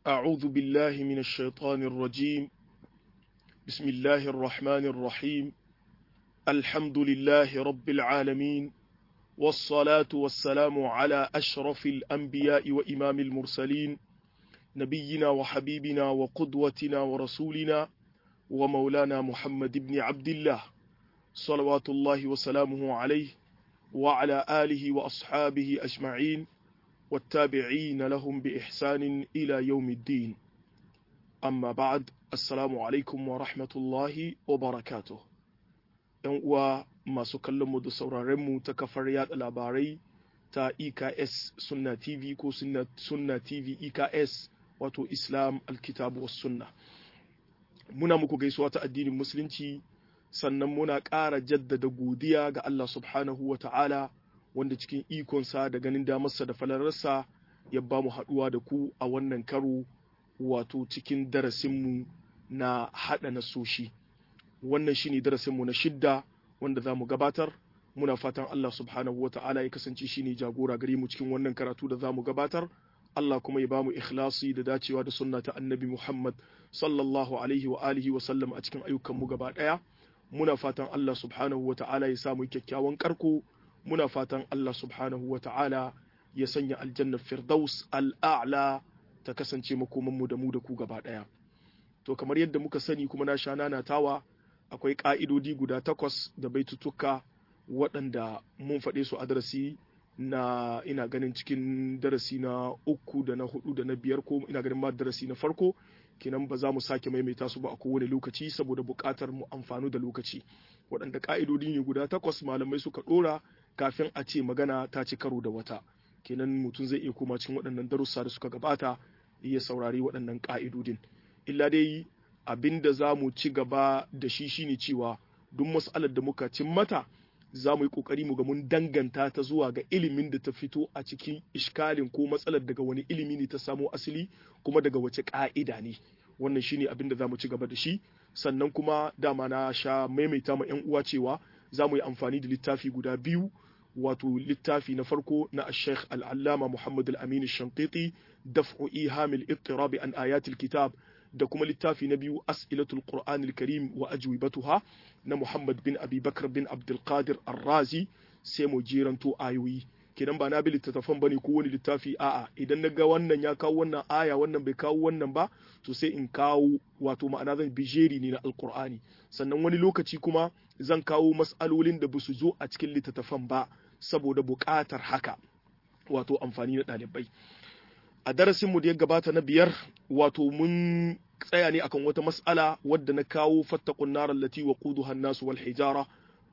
أعوذ بالله من الشيطان الرجيم بسم الله الرحمن الرحيم الحمد لله رب العالمين والصلاة والسلام على أشرف الأنبياء وإمام المرسلين نبينا وحبيبنا وقدوتنا ورسولنا ومولانا محمد بن عبد الله صلوات الله وسلامه عليه وعلى آله وأصحابه أجمعين والتابعين لهم بإحسان إلى يوم الدين أما بعد السلام عليكم ورحمة الله وبركاته ‘yan uwa masu kallonmu da sauraronmu ta kafar yada labarai ta EKS Sunna TV ko Sunna TV EKS wato Islam Alkitabu was Sunna. Muna muku gaisuwa ta addinin Musulunci sannan muna ƙara jaddada godiya ga Allah subhanahu wa ta'ala wanda cikin ikonsa da ganin damarsa da falararsa ya ba mu haɗuwa da ku a wannan karo wato cikin darasinmu na haɗa nasoshi. wannan shine darasinmu na shidda wanda za mu gabatar muna fatan Allah subhanahu wa ta'ala ya kasance shine jagora gare mu cikin wannan karatu da za mu gabatar Allah kuma ya bamu ikhlasi da dacewa da sunna ta annabi Muhammad sallallahu alaihi wa alihi wa sallam a cikin ayyukanmu gaba daya muna fatan Allah subhanahu wa ta'ala ya samu kyakkyawan karko muna fatan Allah subhanahu wa ta'ala ya sanya aljannar firdaus al'a'la ta kasance makomanmu da mu da ku gaba daya to kamar yadda muka sani kuma na sha nanatawa akwai ƙa'idodi guda takwas da baitutuka waɗanda mun faɗe su a darasi na ina ganin cikin darasi na uku da na hudu da na biyar ko ina ganin ma darasi na farko kenan ba za mu sake maimaita su ba a kowane lokaci saboda buƙatar mu amfanu da lokaci waɗanda ƙa'idodi ne guda takwas malamai suka ɗora kafin a ce magana ta ci karo da wata kenan mutum zai iya koma cikin waɗannan darussa da suka gabata iya saurari waɗannan ƙa'idodin illa dai abin da za mu ci gaba da shi shine cewa duk mas'alar da muka cin mata za mu yi kokari mu ga mun danganta ta zuwa ga ilimin da ta fito a cikin iskalin ko matsalar daga wani ilimi ne ta samo asali kuma daga wace ka'ida ne wannan shine abin da za mu ci gaba da shi sannan kuma dama na sha maimaita ma yan uwa cewa za mu yi amfani da littafi guda biyu wato littafi na farko na Sheikh Al-Allama Muhammad Al-Amin Shanqiti daf'u ihamil ittirabi an ayatil kitab da kuma littafi na biyu as'ilatul qur'anil karim wa ajwibatuha na muhammad bin abi bakar bin abdul qadir ar-razi sai mu jeranto ayoyi kidan ba na bi littattafan bane ko wani littafi a'a idan na ga wannan ya kawo wannan aya wannan bai kawo wannan ba to sai in kawo wato ma'ana zan bijeri ne na alqur'ani sannan wani lokaci kuma zan kawo mas'alolin da basu zo a cikin littattafan ba saboda buƙatar haka wato amfani na ɗalibai a darasinmu da ya gabata na biyar wato mun tsaya ne akan wata mas'ala wadda na kawo fattakun narar lati wa quduha nasu wal hijara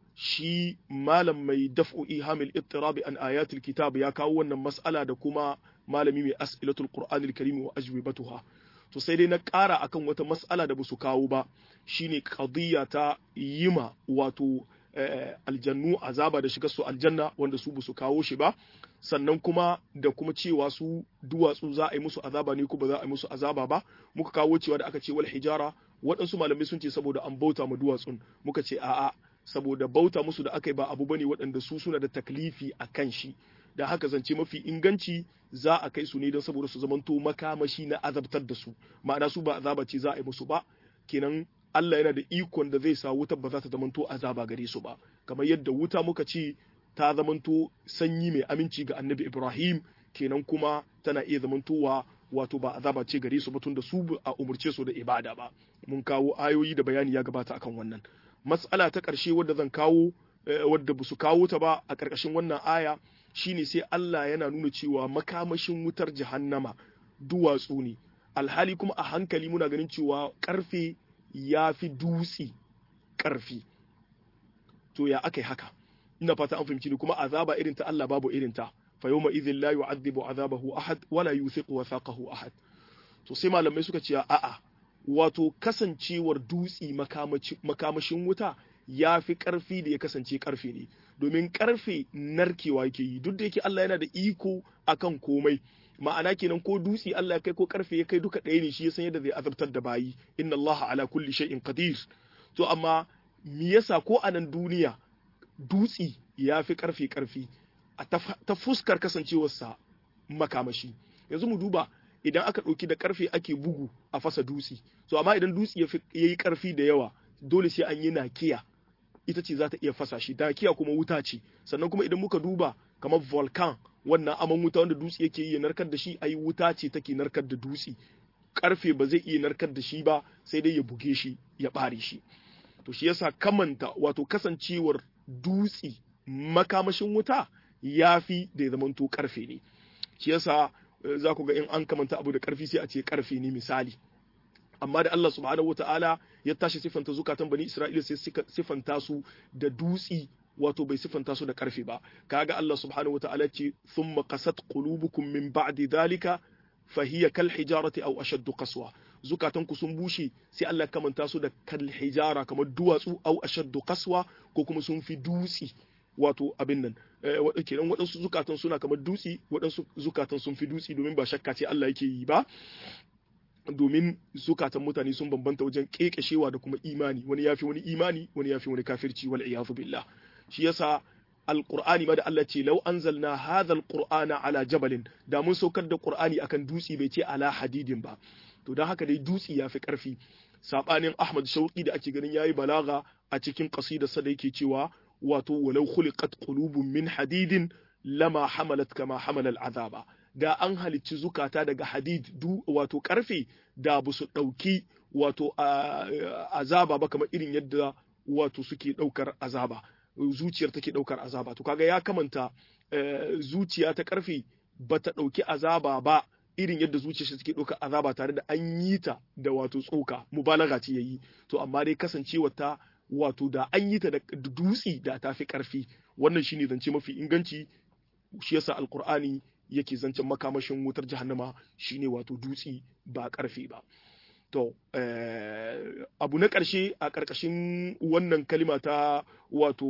shi malam mai daf'u ihamil ittirabi an ayatul kitab ya kawo wannan mas'ala da kuma malami mai as'ilatul qur'anil karim wa ajwibatuha to sai dai na ƙara akan wata mas'ala da basu kawo ba shine qadiyya ta yima wato aljannu azaba da shiga su aljanna wanda su basu kawo shi ba sannan kuma da kuma cewa su duwatsu za a yi musu azaba ne ko ba za a yi musu azaba ba muka kawo cewa da aka ce wal hijara waɗansu malamai sun ce saboda an bauta ma duwatsun muka ce a'a saboda bauta musu da aka yi ba abu bane waɗanda su suna da taklifi a kan shi da haka zance mafi inganci za a kai su ne don saboda su zamanto makamashi na azabtar da su ma'ana su ba azaba ce za a yi musu ba kenan Allah yana da ikon da zai sa wutar ba za ta zamanto azaba gare su ba kamar yadda wuta muka ce ta zamanto sanyi mai aminci ga annabi Ibrahim kenan kuma tana iya zamantowa wato ba azaba ce gare su ba tun da su a umurce su da ibada ba mun kawo ayoyi da bayani ya gabata akan wannan matsala ta ƙarshe wadda zan kawo wadda ba su kawo ta ba a ƙarƙashin wannan aya shine sai Allah yana nuna cewa makamashin wutar jahannama duwatsu ne alhali kuma a hankali muna ganin cewa ƙarfe ya fi dutse ƙarfi to ya aka yi haka ina fata an fahimci ni kuma azaba irin ta Allah babu irin ta fa yawma idhin la yu'adhibu azabahu ahad wala yuthiqu wathaqahu ahad to sai malamai suka ce a'a wato kasancewar dutsi makamashin wuta ya fi karfi da ya kasance karfe ne domin karfe narkewa yake yi duk da yake Allah yana da iko akan komai ma'ana kenan ko dutse Allah ya kai ko karfe ya kai duka ɗaya ne shi ya san yadda zai azabtar da bayi inna Allah ala kulli shay'in qadir to amma me yasa ko a nan duniya dutse ya fi karfe karfi a ta fuskar kasancewarsa makamashi yanzu mu duba idan aka ɗauki da ƙarfe ake bugu a fasa dutse so amma idan dutse ya yi ƙarfi da yawa dole sai an yi nakiya ita ce za ta iya fasa shi nakiya kuma wuta ce sannan kuma idan muka duba kamar volcan wannan aman wuta wanda dutse yake iya narkar da shi ai wuta ce take narkar da dutse ƙarfe ba zai iya narkar da shi ba sai dai ya buge shi ya ɓare shi to shi yasa kamanta wato kasancewar dutse makamashin wuta ya fi da ya zamanto ƙarfe ne shi yasa za ku ga in an kamanta abu da ƙarfi sai a ce ƙarfe ne misali amma da Allah subhanahu wata'ala ya tashi sifanta zukatan bani Isra'ila sai sifanta su da dutsi wato bai sifanta su da ƙarfe ba kaga Allah subhanahu wata'ala ce thumma qasat qulubukum min ba'di dhalika fahiya kal hijarati aw ashaddu qaswa zukatan ku sun bushe sai Allah kamanta su da kal hijara kamar duwatsu aw ashaddu qaswa ko kuma sun fi dutsi wato abin nan kenan waɗansu zukatan suna kamar dutse waɗansu zukatan sun fi dutse domin ba shakka ce Allah yake yi ba domin zukatan mutane sun bambanta wajen kekeshewa da kuma imani wani yafi wani imani wani yafi wani kafirci wal iyadu billah shi yasa alqur'ani ma da Allah ce law anzalna hadha alqur'ana ala jabalin da mun saukar da qur'ani akan dutse bai ce ala hadidin ba to dan haka dai dutse yafi karfi sabanin Ahmad Shauqi da ake ganin yayi balaga a cikin qasidarsa da yake cewa wato walau khuliqat qulubun min hadidin lama hamalat kama hamala al'azaba da an halicci zukata daga hadid du wato karfe da ba su dauki wato azaba ba kamar irin yadda wato suke daukar azaba zuciyar take daukar azaba to kaga ya kamanta zuciya ta karfe bata dauki azaba ba irin yadda zuciyar shi take ɗaukar azaba tare da an yi ta da wato tsoka mubalaga ce yayi to amma dai kasancewa ta wato da an yi ta da dutsi da ta fi ƙarfi wannan shine zance mafi inganci shi yasa alqur'ani yake zancen makamashin wutar jahannama shine wato dutsi ba ƙarfi ba to abu na ƙarshe a ƙarƙashin wannan kalima ta wato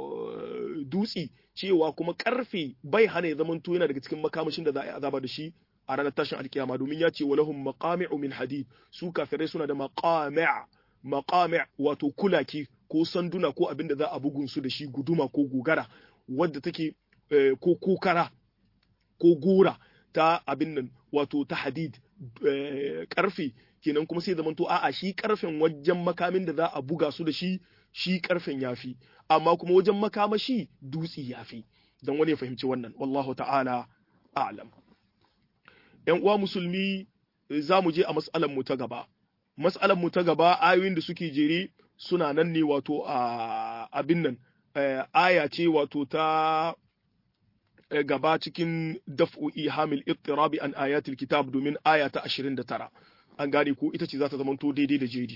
dutsi cewa kuma ƙarfe bai hana ya zamanto yana daga cikin makamashin da za a yi azaba da shi a ranar tashin alkiyama domin ya ce walahum maqami'u min hadid su kafirai suna da maqami' maqami' wato kulaki ko sanduna ko abin da za a bugun su da shi guduma ko gogara wadda take ko kokara ko gora ta abin nan wato ta hadid karfe kenan kuma sai zamanto a'a shi karfen wajen makamin da za a buga su da shi shi karfen yafi amma kuma wajen makamashi dutsi yafi dan wani ya fahimci wannan wallahu ta'ala a'lam ‘yan uwa musulmi za mu je a mas'alan mu ta gaba. Mas'alan mu ta gaba ayoyin da suke jere suna nan ne wato a abin nan, aya ce wato ta gaba cikin daf'o'i hamil ittirabi an ayatul kitab domin aya ta 29. An gane ko ita ce za ta zamanto daidai da jeri.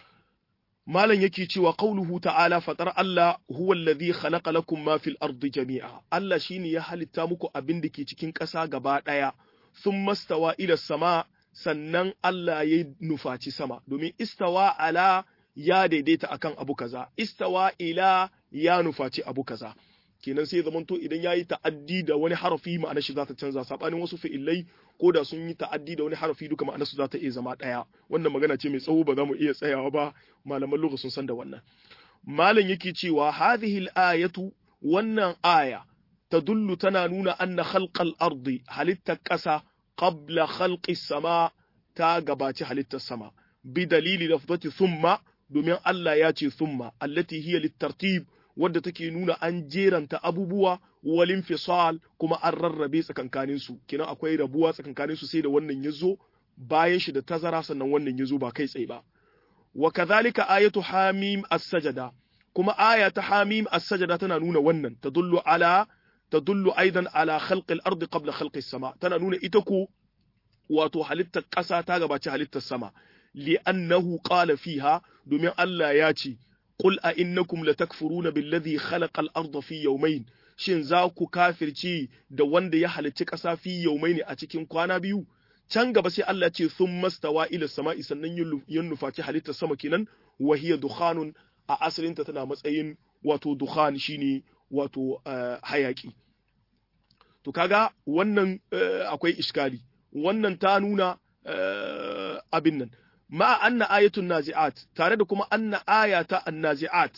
Malam yake cewa qauluhu ta'ala fatar Allah huwa alladhi khalaqa lakum ma fil ardi jami'a. Allah shine ya halitta muku abin da ke cikin ƙasa gaba ɗaya. sun mastawa ila sama sannan Allah ya nufaci sama domin istawa ala ya daidaita akan abu kaza istawa ila ya nufaci abu kaza kenan sai zamanto idan yayi ta'addi da wani harafi ma'anar shi za ta canza sabanin wasu fi'ilai ko da sun yi ta'addi da wani harafi duka ma'anar su za ta iya zama daya wannan magana ce mai tsawo ba za mu iya tsayawa ba malaman lugha sun san da wannan malam yake cewa hadhihi al-ayatu wannan aya تدل تنانون أن خلق الأرض هلت الكسا قبل خلق السماء تاقبات هلت السماء بدليل لفظة ثم دومين الله ياتي ثم التي هي للترتيب wadda take nuna an jeranta abubuwa wal infisal kuma an rarrabe tsakankanin su kenan akwai rabuwa tsakankanin su sai da wannan yazo bayan shi da tazara sannan wannan yazo ba kai tsaye ba wa kadhalika ayatu hamim as-sajada kuma aya ta hamim as-sajada tana nuna wannan tadullu ala تدل أيضا على خلق الأرض قبل خلق السماء تنانون إتكو واتو حلت قسا تاغبا حلت السماء لأنه قال فيها دمي ألا ياتي قل أئنكم لتكفرون بالذي خلق الأرض في يومين shin za ku kafirci da wanda ya halicci ƙasa fi yaumaini a cikin kwana biyu can gaba sai Allah ce sun mastawa ila sama'i sannan yin nufaci halittar sama kenan wa hiya dukhanun a asalinta tana matsayin wato dukhan shine wato hayaki to kaga wannan akwai iskali wannan ta nuna abin nan ma anna ayatun nazi'at tare da kuma anna ayata annazi'at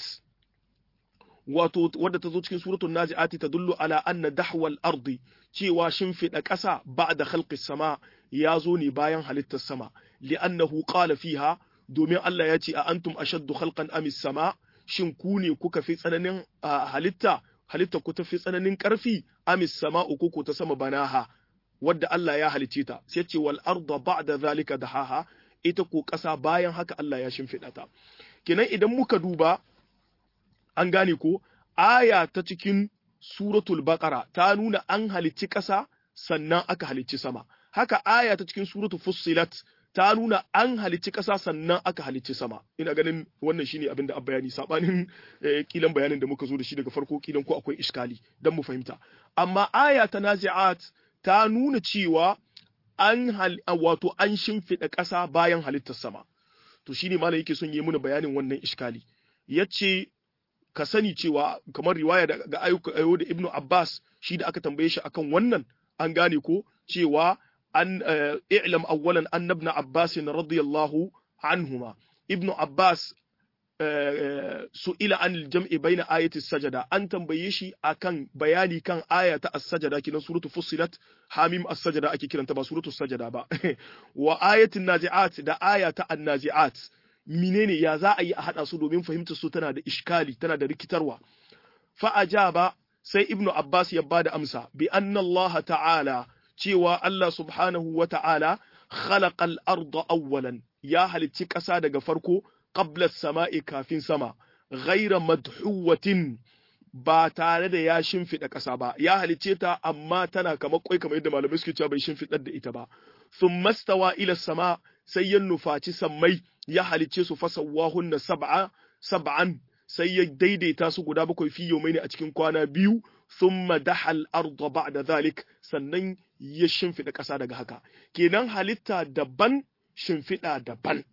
wato wadda ta zo cikin suratul nazi'ati ta dullu ala anna dahwal ardi cewa shimfiɗa ƙasa ba'da khalqis sama ya zo ne bayan halittar sama li'annahu qala fiha domin Allah ya ce a antum ashaddu khalqan amis sama shin ku ne kuka fi tsananin halitta halitta ku ta fi tsananin ƙarfi amis sama'u ko ta sama banaha wadda Allah ya halicce ta sai ce wal arda ba'da zalika dahaha ita ko ƙasa bayan haka Allah ya shimfiɗa ta kenan idan muka duba an gane ko aya ta cikin suratul baqara ta nuna an halicci ƙasa sannan aka halicci sama haka aya ta cikin suratul fussilat ta nuna an halicci ƙasa sannan aka halicci sama ina ganin wannan shine abin da bayani sabanin kilan bayanin da muka zo da shi daga farko kilan ko akwai iskali dan mu fahimta amma aya ta nazi'at ta nuna cewa an wato an shimfiɗa ƙasa bayan halittar sama to shine malam yake son yi muna bayanin wannan iskali yace ka sani cewa kamar riwaya daga ayo da Ibnu Abbas shi da aka tambaye shi akan wannan an gane ko cewa an i'lam awwalan anna ibn Abbas radiyallahu anhuma Ibn Abbas su'ila an al-jam'i baina ayati sajada an tambaye shi akan bayani kan aya ta as-sajada kinan suratu fussilat hamim as-sajada ake kiranta ba suratu sajada ba wa ayatin nazi'at da aya ta an-nazi'at menene ya za a yi a haɗa su domin fahimtar su tana da iskali tana da rikitarwa fa ajaba sai ibnu abbas ya bada amsa bi anna allaha ta'ala cewa allah subhanahu wa ta'ala khalaqa al-arda awwalan ya halicci ƙasa daga farko qabla samai kafin sama ghaira madhuwatin ba tare da ya shimfiɗa ƙasa ba ya halicce ta amma tana kamar kwai kamar yadda malamai suke cewa bai shimfiɗar da ita ba thumma stawa ila sama sai ya nufaci sammai ya halicce su fasawahunna sab'a sab'an sai ya daidaita su guda bakwai fi yawmaini a cikin kwana biyu thumma dahal arda ba'da zalik sannan ya shimfida ƙasa daga haka kenan halitta daban shimfida daban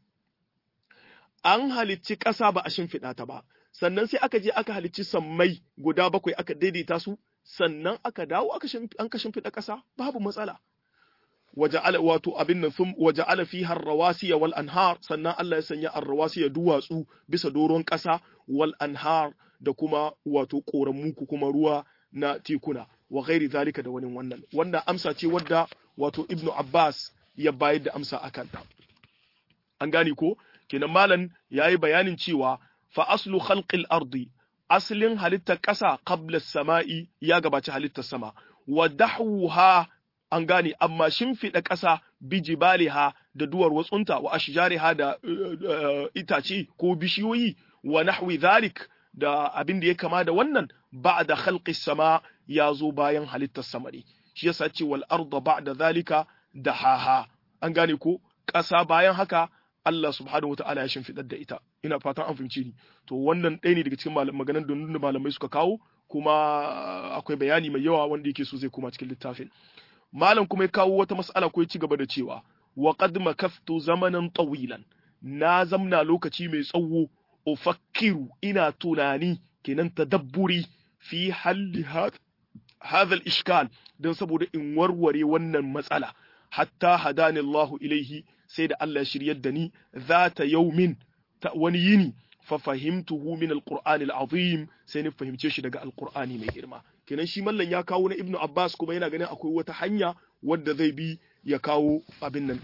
an halicci ƙasa ba a shimfida ta ba sannan sai aka je aka halicci sammai guda bakwai aka daidaita su sannan aka dawo aka an ka shimfida ƙasa babu matsala waja'ala wato abin nan sun waja'ala fiha ar-rawasiya wal anhar sannan Allah ya sanya ar-rawasiya duwatsu bisa doron ƙasa wal anhar da kuma wato koramu ku kuma ruwa na tekuna wa ghairi zalika da wani wannan wannan amsa ce wadda wato Ibn Abbas ya bayar da amsa akan ta an gane ko kenan malam yayi bayanin cewa fa aslu khalqil ardi aslin halittar ƙasa qabla as-sama'i ya gabaci halittar sama wa dahwuha an gane amma shimfiɗa ƙasa bijibaliha da duwar watsunta wa ashjariha da itace ko bishiyoyi wa nahwi zalik da abin da ya kama da wannan ba'da khalqi sama ya zo bayan halittar samari shi yasa ce wal arda ba'da zalika dahaha an gane ko ƙasa bayan haka Allah subhanahu wata'ala ya shimfiɗar da ita ina fatan an fahimci ni to wannan ɗaya ne daga cikin maganan da malamai suka kawo kuma akwai bayani mai yawa wanda yake so zai koma cikin littafin malam kuma ya kawo wata mas'ala ko ya ci gaba da cewa wa qad makaftu zamanan tawilan na zamna lokaci mai tsawo ufakkiru ina tunani kenan tadabburi fi halli hadha al-ishkal dan saboda in warware wannan matsala hatta hadani Allahu ilaihi sai da Allah ya shiryar da ni zata yaumin ta wani yini fa fahimtuhu min al-Qur'an al-azim sai ni fahimce shi daga al-Qur'ani mai girma kenan shi mallan ya kawo na Ibn Abbas kuma yana ganin akwai wata hanya wadda zai bi ya kawo abin nan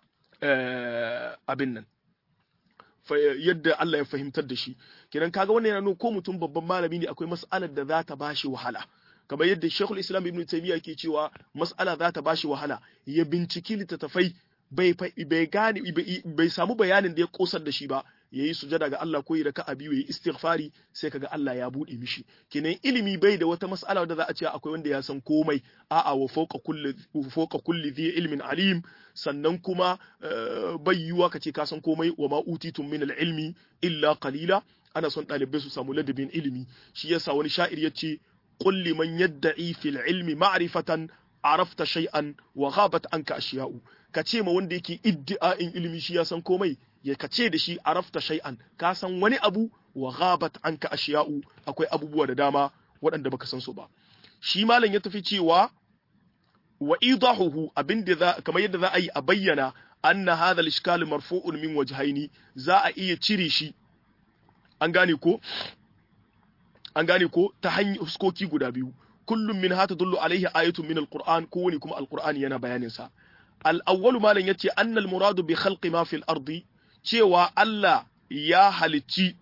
abin nan yadda Allah ya fahimtar da shi kenan kaga wannan yana nuna ko mutum babban malami ne akwai mas'alar da za ta bashi wahala kamar yadda Sheikhul Islam Ibn Taymiyyah ke cewa mas'ala za ta bashi wahala ya binciki littattafai bai bai gane bai samu bayanin da ya kosar da shi ba yayi sujada ga Allah ko yi raka'a biyu yayi istighfari sai kaga Allah ya bude mishi kenan ilimi bai da wata mas'ala da za a ce akwai wanda ya san komai a'a wa fawqa kulli fawqa kulli dhi ilmin alim sannan kuma bai yiwa kace ka san komai wa ma utitum min ilmi illa qalila ana son ɗalibai su samu ladabin ilimi shi yasa wani sha'ir yace qul liman yadda'i fil ilmi ma'rifatan arafta shay'an wa ghabat anka ashiya'u kace ma wanda yake iddi'a'in ilimi shi ya san komai ya kace da shi arafta shay'an ka san wani abu wa ghabat anka ashiya'u akwai abubuwa da dama waɗanda baka san su ba shi malam ya tafi cewa wa idahuhu abinda za kamar yadda za a yi a bayyana anna hadha al-ishkal marfu'un min wajhaini za a iya cire shi an gane ko an gane ko ta hanyar huskoki guda biyu kullum min hata dullu alaihi ayatun min alquran ko wani kuma alqur'ani yana bayanin sa al-awwalu malan yace annal muradu bi khalqi ma fil ardi cewa Allah ya halicci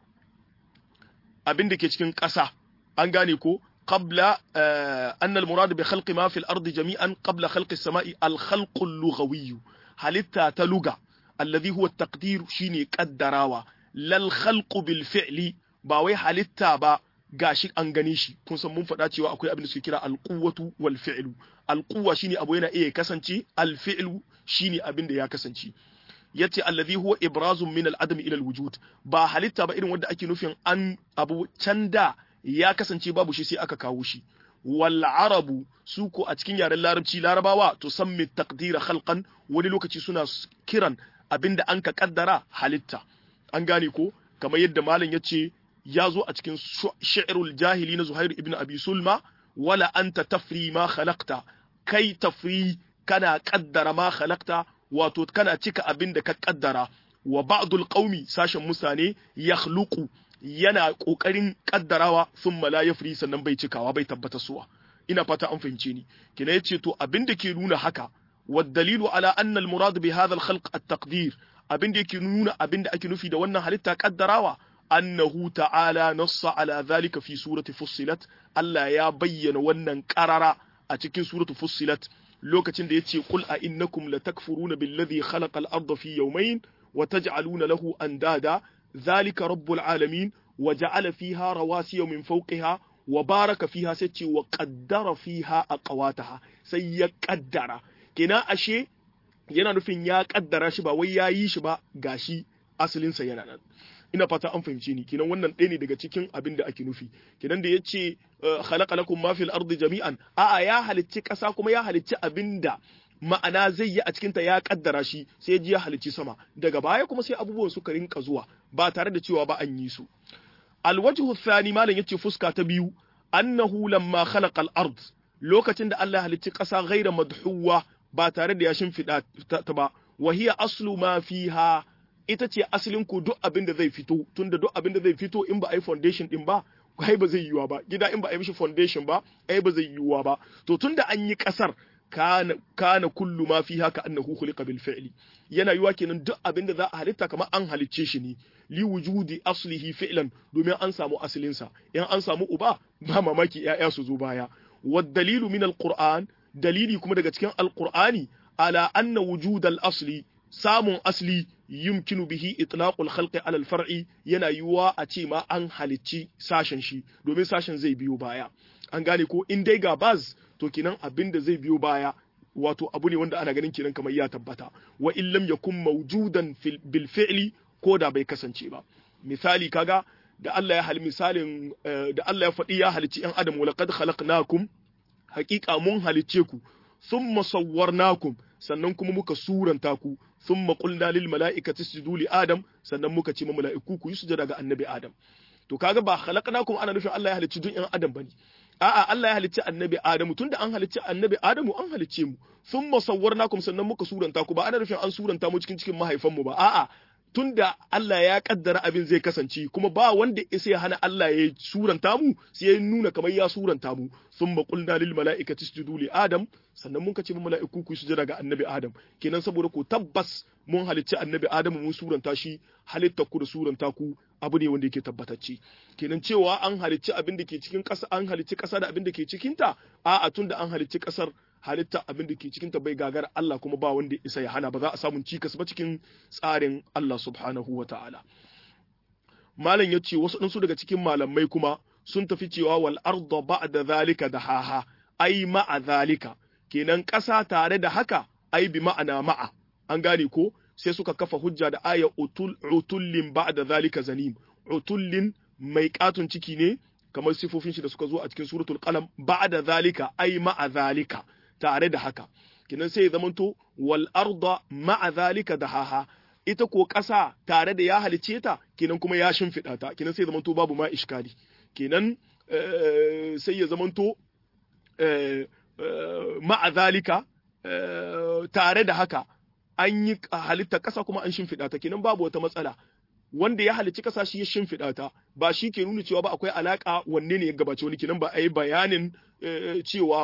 abin da ke cikin ƙasa an gane ko qabla anna al-murad bi khalqi ma fil ardi jami'an qabla khalqi as-sama'i al-khalq al-lughawi halitta ta luga alladhi huwa at-taqdir shine qaddarawa lal khalq bil fi'li ba wai halitta ba gashi an gane shi kun san mun faɗa cewa akwai abin da suke kira al-quwwatu wal fi'lu al-quwwa shine abu yana iya kasance al-fi'lu shine abin da ya kasance yace allazi huwa ibrazun min al-adam ila al-wujud ba halitta ba irin wanda ake nufin an abu canda ya kasance babu shi sai aka kawo shi wal arabu su ko a cikin yaren larabci larabawa to sammi taqdira khalqan wani lokaci suna kiran abinda an ka kaddara halitta an gane ko kamar yadda malam yace ya zo a cikin shi'rul jahili na Zuhair ibn Abi Sulma wala anta tafri ma khalaqta kai tafri kana kaddara ma khalaqta wato kana cika abin da ka kaddara wa ba'dul qaumi sashen mutane yakhluqu yana kokarin kaddarawa thumma la yafri sannan bai cikawa bai tabbata suwa ina fata an fahimce ni kina yace to abin da ke nuna haka wa dalilu ala anna al murad bi hadha al khalq at taqdir abin da yake nuna abin da ake nufi da wannan halitta kaddarawa annahu ta'ala nassa ala dhalika fi surati fussilat Allah ya bayyana wannan qarara a cikin suratu fussilat lokacin da yace qul a innakum latakfuruna billadhi khalaqa al-ardha fi yawmayn wa taj'aluna lahu andada dhalika rabbul alamin wa ja'ala fiha rawasiya min fawqiha wa baraka fiha sai ce wa qaddara fiha aqwataha sai ya kaddara kina ashe yana nufin ya kaddara shi ba wai ya yi shi ba gashi asalinsa yana nan ina fata an fahimce ni kinan wannan ɗaya ne daga cikin abin da ake nufi kinan da yace khalaqa lakum ma fil ardi jami'an a'a ya halicci ƙasa kuma ya halicci abin da ma'ana zai yi a cikin ta ya kaddara shi sai ji ya halicci sama daga baya kuma sai abubuwan suka rinka zuwa ba tare da cewa ba an yi su alwajhu thani malam yace fuska ta biyu annahu lamma khalaqa al-ard lokacin da Allah ya halicci ƙasa ghaira madhuwa ba tare da ya shimfiɗa ta ba wa hiya aslu ma fiha ita ce asalin ku duk abin da zai fito tunda duk abin da zai fito in ba a yi foundation din ba ai ba zai yiwuwa ba gida in ba a yi mishi foundation ba ai ba zai yiwuwa ba to tunda an yi kasar kana kana kullu ma fiha ka annahu khuliqa bil fi'li yana yiwuwa kenan duk abin da za a halitta kamar an halicce shi ne li wujudi aslihi fi'lan domin an samu asalin sa in an samu uba ba mamaki yaya su zo baya wad dalilu min alquran dalili kuma daga cikin alqur'ani ala anna wujudal asli samun asli yumkinu bihi itlaqul khalqi ala al-far'i yana yiwuwa a ce ma an halicci sashen shi domin sashen zai biyo baya an gane ko in dai ga baz to kinan abin da zai biyo baya wato abu ne wanda ana ganin kinan kamar ya tabbata wa in lam yakun mawjudan bil fi'li ko da bai kasance ba misali kaga da Allah ya hal misalin da Allah ya faɗi ya halicci yan adam wa laqad khalaqnakum haqiqa mun halicce ku thumma sawwarnakum sannan kuma muka suranta ku thumma qulna lil mala'ikati isjudu li adam sannan muka ce ma mala'iku ku yi sujada ga annabi adam to kaga ba khalaqnakum ana nufin Allah ya halicci duk yan adam bane a'a Allah ya halicci annabi adamu tunda an halicci annabi adamu an halicce mu thumma sawwarnakum sannan muka suranta ku ba ana nufin an suranta mu cikin cikin mahaifanmu ba a'a tunda Allah ya kaddara abin zai kasance kuma ba wanda isa ya hana Allah ya suranta mu sai ya nuna kamar ya suranta mu thumma qulna lil mala'ikati isjudu li adam sannan mun kace mu mala'iku ku sujada ga annabi adam kenan saboda ku tabbas mun halicci annabi adam mun suranta shi halitta ku da suranta ku abu ne wanda yake tabbatacce kenan cewa an halicci abin da ke cikin ƙasa an halicci ƙasa da abin da ke cikin ta a'a tunda an halicci ƙasar halitta abin da ke cikinta bai gagara Allah kuma ba wanda isa ya hana ba za a samu cikas ba cikin tsarin Allah subhanahu wa ta'ala. Malam ya ce wasu ɗansu daga cikin malamai kuma sun tafi cewa wal arda ba'da zalika da haha ai ma'a zalika kenan ƙasa tare da haka ai bi ma'ana ma'a an gane ko sai suka kafa hujja da aya utul utullin ba'da zalika zanim utullin mai katun ciki ne kamar sifofin shi da suka zo a cikin suratul qalam ba'da zalika ai ma'a zalika tare da haka kinan sai ya zamanto wal arda ma'a zalika dahaha ita ko ƙasa tare da ya halice ta kinan kuma ya shimfiɗa ta kinan sai ya zamanto babu ma iskali kinan sai ya zamanto ma'a zalika tare da haka an yi halitta ƙasa kuma an shimfiɗa ta kinan babu wata matsala wanda ya halicci ƙasa shi ya shimfiɗa ta ba shi ke nuna cewa ba akwai alaƙa wanne ne ya gabace wani kinan ba a yi bayanin cewa ba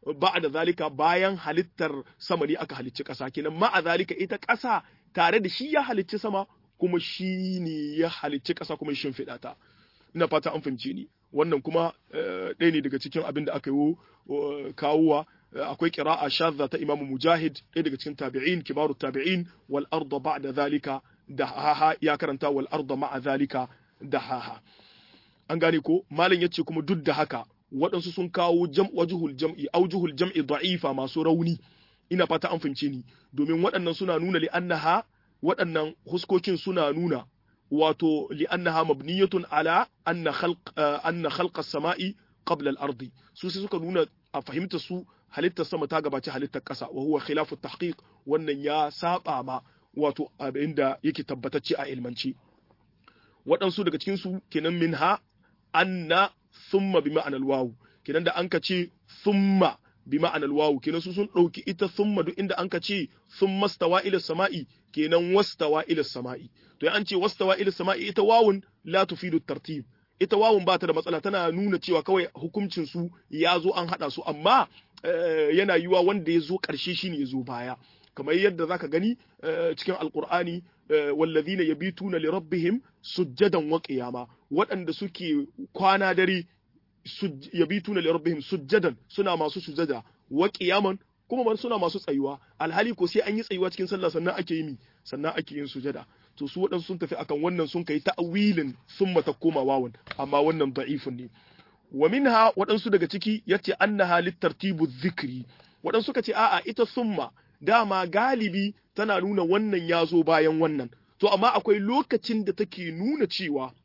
ba'da zalika bayan halittar sama ne aka halicci ƙasa kenan ma'a zalika ita ƙasa tare da shi ya halicci sama kuma shi ne ya halicci ƙasa kuma shin fiɗa ta ina fata an fahimce ni wannan kuma ɗaya ne daga cikin abin da aka yi kawowa akwai qira'a shadda ta Imam Mujahid ɗaya daga cikin tabi'in kibaru tabi'in wal arda ba'da zalika dahaha ya karanta wal arda ma'a zalika dahaha an gane ko malam yace kuma duk da haka waɗansu sun kawo jam wajhul jam'i aujuhul jam'i da'ifa masu rauni ina fata an fahimce ni domin waɗannan suna nuna li annaha waɗannan huskokin suna nuna wato li annaha mabniyatun ala anna khalq anna khalq as-sama'i qabla al-ardi su sai suka nuna a fahimta su halittar sama ta gabaci halittar ƙasa wa huwa khilafu tahqiq wannan ya saba ma wato abin da yake tabbatacce a ilmance waɗansu daga cikin su kenan minha anna thumma bi ma'anar wawu kenan da an ka ce thumma bi ma'anar wawu kenan su sun ɗauki ita thumma duk inda an ka ce thumma stawa ila sama'i kenan wastawa ila sama'i to an ce wastawa ila sama'i ita wawun la tufidu tartib ita wawun ba ta da matsala tana nuna cewa kawai hukuncin su ya zo an haɗa su amma yana yiwa wanda ya zo ƙarshe shine ya zo baya kamar yadda zaka gani cikin alqur'ani wallazina yabituna li rabbihim sujjadan wa qiyama waɗanda suke kwana dare yabituna li rabbihim sujjadan suna masu sujjada wa qiyaman kuma suna masu tsayuwa alhali ko sai an yi tsayuwa cikin sallah sannan ake yi sannan ake yin sujada to su waɗansu sun tafi akan wannan sun kai ta'awilin sun mata koma wawan amma wannan da'ifun ne wa minha waɗansu daga ciki yace annaha littartibu dhikri waɗansu ka ce a'a ita summa dama galibi tana nuna wannan ya zo bayan wannan to amma akwai lokacin da take nuna cewa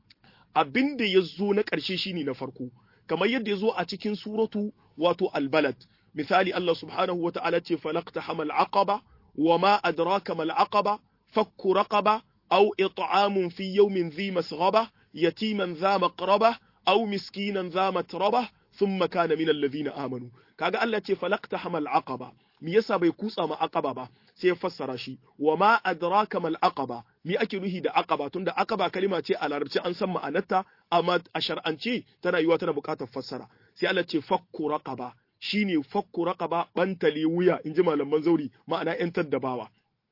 abin da ya zo na ƙarshe shine na farko kamar yadda ya zo a cikin suratu wato albalad misali Allah subhanahu wa ta'ala ce falaqta hamal aqaba wa ma adraka mal aqaba fakku raqaba aw it'amun fi yawmin dhi masghaba yatiman dha maqraba aw miskinan dha matraba thumma kana min alladhina amanu kaga Allah ce falaqta hamal aqaba me yasa bai kutsa ma aqaba ba sai ya fassara shi wa ma adraka mal aqaba me ake nuhi da aqaba tunda aqaba kalima ce a larabci an san ma'anarta amma a shar'ance tana yiwa tana buƙatar fassara sai Allah ce fakku raqaba shine fakku raqaba bantale wuya inji malaman zauri ma'ana yan taddabawa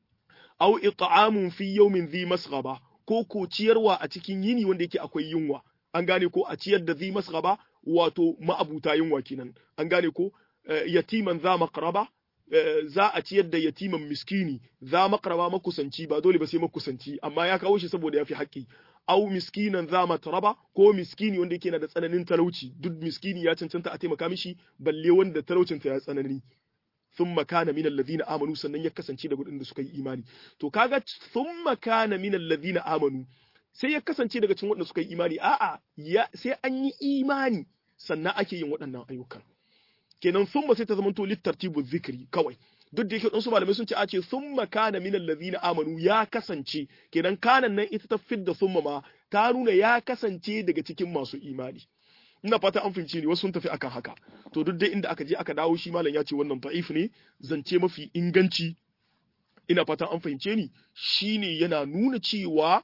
aw it'amun fi yawmin dhi masghaba ko ko ciyarwa a cikin yini wanda yake akwai yunwa an gane ko a ciyar da dhi masghaba wato ma'abuta yunwa kenan an gane ko yatiman za maqraba za a ciyar da yatiman miskini za makaraba makusanci ba dole ba sai makusanci amma ya kawo shi saboda ya fi haƙƙi au miskinan za mataraba ko miskini wanda yake na da tsananin talauci duk miskini ya cancanta a taimaka mishi balle wanda talaucinta ya tsanani thumma kana minal ladina amanu sannan ya kasance da gudun da suka yi imani to kaga thumma kana minal ladina amanu sai ya kasance daga cikin waɗanda suka yi imani a'a sai an yi imani sannan ake yin waɗannan ayyukan kenan summa sai ta zama to littartibu zikri kawai duk da yake wasu malamai sun ce a ce summa kana min allazina amanu ya kasance kenan kanan nan ita ta fidda summa ma ta nuna ya kasance daga cikin masu imani ina fata an fahimce ni wasu sun tafi akan haka to duk dai inda aka je aka dawo shi malam ya ce wannan da'if ne zance mafi inganci ina fata an fahimce ni shine yana nuna cewa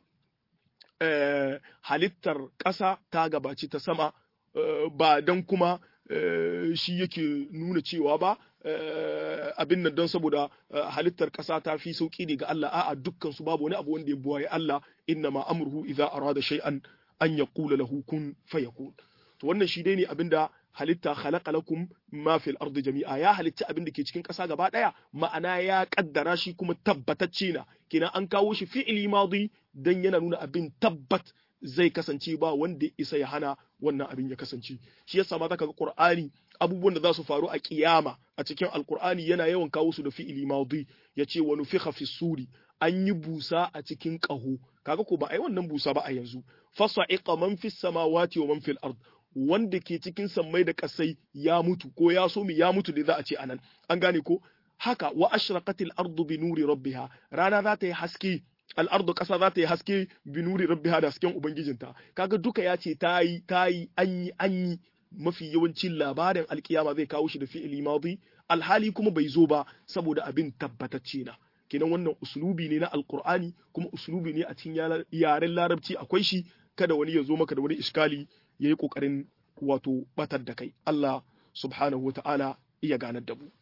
halittar ƙasa ta gabaci ta sama ba dan kuma shi yake nuna cewa ba abin nan don saboda halittar ƙasa ta fi sauƙi ne ga Allah a'a dukkan su babu wani abu wanda ya buwaye Allah inna ma amruhu idza arada shay'an an yaqula lahu kun fayakun to wannan shi dai ne abinda halitta khalaqa lakum ma fil ardi jami'a ya halitta abin da ke cikin ƙasa gaba ɗaya ma'ana ya kaddara shi kuma tabbatacce na kenan an kawo shi fi'ili madi dan yana nuna abin tabbat zai kasance ba wanda isa ya hana wannan abin ya kasance shi yasa ma zaka ga Qur'ani abubuwan da za su faru a kiyama a cikin Alqur'ani yana yawan kawo su da fi'ili madi yace wa nufikha fi suri an yi busa a cikin ƙaho kaga ko ba ai wannan busa ba a yanzu fasa'iqa man fis samawati wa man fil ard wanda ke cikin sammai da kasai ya mutu ko ya so mi ya mutu da za a ce anan an gane ko haka wa ashraqatil ardu bi nuri rabbiha rana za ta yi haske al'ardu ƙasa za ta yi haske binuri rabbiha da hasken ubangijinta kaga duka ya ce ta yi ta yi an yi an yi mafi yawancin labarin alkiyama zai kawo shi da fi'ili madi alhali kuma bai zo ba saboda abin tabbatacce na kenan wannan uslubi ne na alqur'ani kuma uslubi ne a cikin yaren larabci akwai shi kada wani ya zo maka da wani iskali yayi kokarin wato batar da kai Allah subhanahu wa ta'ala iya ganar da mu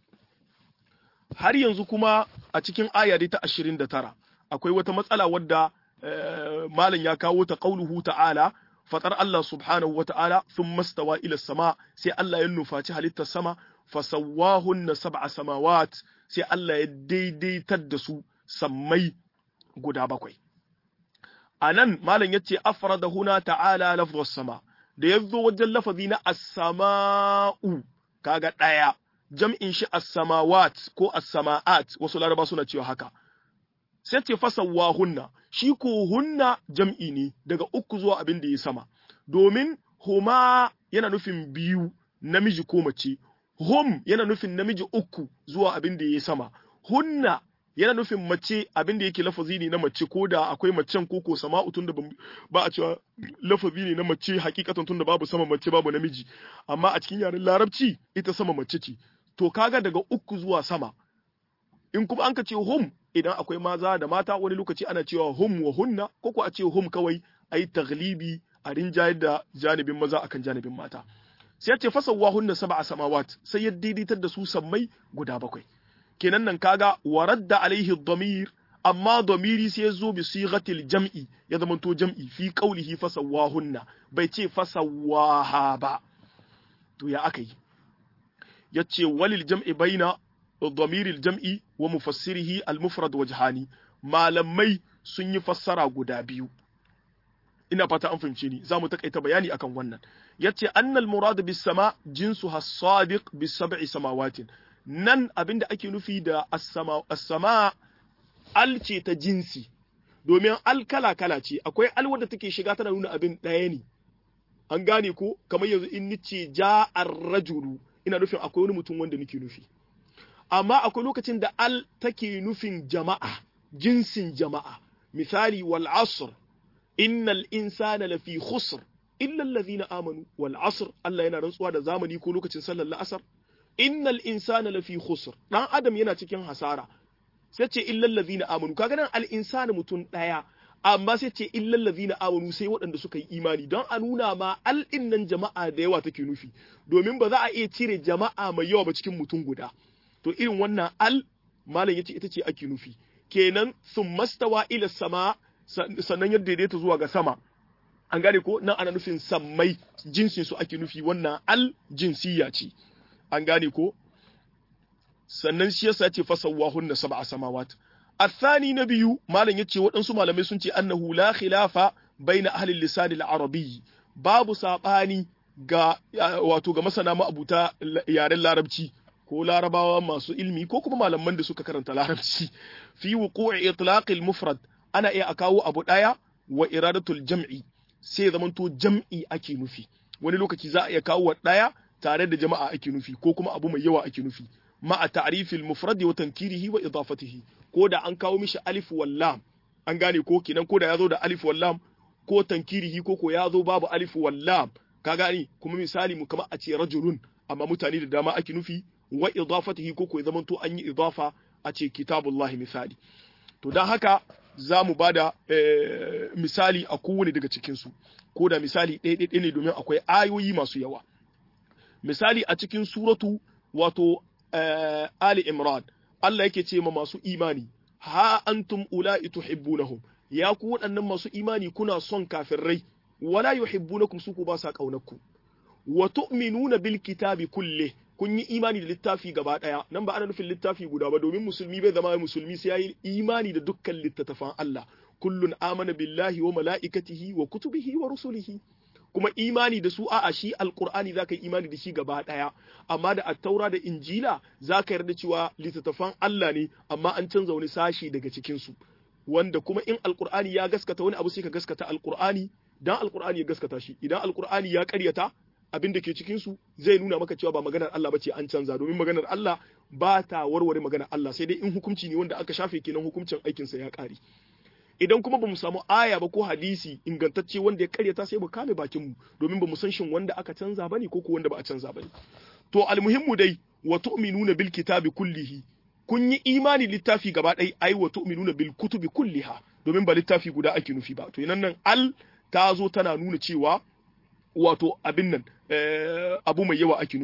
har yanzu kuma a cikin aya ta 29 akwai wata matsala wadda malam ya kawo ta qauluhu ta'ala fatar Allah subhanahu wa ta'ala thumma stawa ila sama sai Allah ya nufaci halittar sama fasawwahunna sab'a samawat sai Allah ya daidaitar da su sammai guda bakwai anan malam yace afrada huna ta'ala lafdhus sama da yazo wajen lafazi na as-sama'u kaga daya jam'in shi as-samawat ko as-sama'at wasu laraba suna cewa haka sai ce fasawwahunna shi ko hunna jam'i ne daga uku zuwa abin da ya sama domin huma yana nufin biyu namiji ko mace hum yana nufin namiji uku zuwa abin da ya sama hunna yana nufin mace abin da yake lafazi ne na mace ko da akwai macen ko ko sama'u tunda ba a cewa lafazi ne na mace hakikatan tunda babu sama mace babu namiji amma a cikin yaren larabci ita sama mace ce to kaga daga uku zuwa sama in kuma an ka ce hum idan akwai maza da mata wani lokaci ana cewa hum wa hunna ko ko a ce hum kawai ayi taglibi a rinjayar da janibin maza akan janibin mata sai ya ce fasawa hunna sab'a samawat sai ya daidaitar da su sammai guda bakwai kenan nan kaga waradda alaihi dhamir amma dhamiri sai ya zo bi sighatil jam'i ya zama to jam'i fi qawlihi fasawahunna bai ce fasawaha ba to ya aka yi yace walil jam'i baina dhamiril jam'i wa mufassirihi al mufrad wajhani malamai sun yi fassara guda biyu ina fata an fahimce ni zamu takaita bayani akan wannan yace annal murad bis sama jinsu has-sadiq bis sab'i samawatin nan abinda ake nufi da as-sama as-sama al ce ta jinsi domin al kala kala ce akwai al wanda take shiga tana nuna abin ɗaya ne an gane ko kamar yanzu in nice ja ar-rajulu ina nufin akwai wani mutum wanda nake nufi amma akwai lokacin da al take nufin jama'a jinsin jama'a misali wal asr innal insana lafi khusr illa alladhina amanu wal asr Allah yana rantsuwa da zamani ko lokacin sallar la'asar innal insana lafi khusr dan adam yana cikin hasara sai ce illa alladhina amanu kaga nan al insana mutum daya amma sai ce illa alladhina amanu sai waɗanda suka yi imani don a nuna ma al nan jama'a da yawa take nufi domin ba za a iya cire jama'a mai yawa ba cikin mutum guda to irin wannan al malam yace ita ce ake nufi kenan sun mastawa ila sama sannan ya daidaita zuwa ga sama an gane ko nan ana nufin sammai jinsin su ake nufi wannan al jinsiya ce an gane ko sannan shi yasa ce fasawahunna sab'a samawat الثاني نبي مالن yace waɗansu malamai sun ce annahu la khilafa baina ahli lisan al-arabi babu sabani ga wato ga masana ma'abuta yaren larabci ko larabawa masu ilmi ko kuma malaman da suka karanta larabci fi wuqu'i itlaq al-mufrad ana iya akawo abu daya wa iradatul jam'i sai zamanto jam'i ake nufi wani lokaci za a iya kawo daya tare da jama'a ake nufi ko kuma abu mai yawa ake nufi ma'a ta'rifil mufrad wa tankirihi wa idafatihi ko da an kawo mishi alif wal lam an gane ko kenan ko da yazo da alif wal lam ko tankirihi ko ko yazo babu alif wal lam ka gane kuma misali mu kamar a ce rajulun amma mutane da dama ake nufi wa idafatihi ko ko ya zamanto an yi idafa a ce kitabullahi misali to dan haka za mu ba da misali a kowane daga cikinsu ko da misali ɗaya ne domin akwai ayoyi masu yawa misali a cikin suratu wato Ali Imran Allah yake ce ma masu imani ha antum ula'i tuhibbunahum ya ku waɗannan masu imani kuna son kafirai wala yuhibbunakum su ku ba sa kaunarku wa tu'minuna bil kitabi kulle kun yi imani da littafi gaba ɗaya nan ba ana nufin littafi guda ba domin musulmi bai zama musulmi sai yayi imani da dukkan littattafan Allah kullun amana billahi wa mala'ikatihi wa kutubihi wa rusulihi kuma imani da su a'a shi alqur'ani zaka yi imani da shi gaba ɗaya amma da attaura da injila zaka yarda cewa littattafan Allah ne amma an canza wani sashi daga cikin su wanda kuma in alqur'ani ya gaskata wani abu sai ka gaskata alqur'ani dan alqur'ani ya gaskata shi idan alqur'ani ya ƙaryata abin da ke cikin su zai nuna maka cewa ba maganar Allah bace an canza domin maganar Allah ba ta warware maganar Allah sai dai in hukunci ne wanda aka shafe kenan hukuncin aikin sa ya kare idan kuma bamu samu aya ba ko hadisi ingantacce wanda ya karyata sai mu kame bakin mu domin bamu san shin wanda aka canza bane ko ko wanda ba a canza bane to almuhimmu dai wa tu'minuna bil kitabi kullihi kun yi imani littafi gaba ɗaya ai wa tu'minuna bil kutubi kulliha domin ba littafi guda ake nufi ba to nan nan al ta zo tana nuna cewa wato abin nan abu mai yawa ake nufi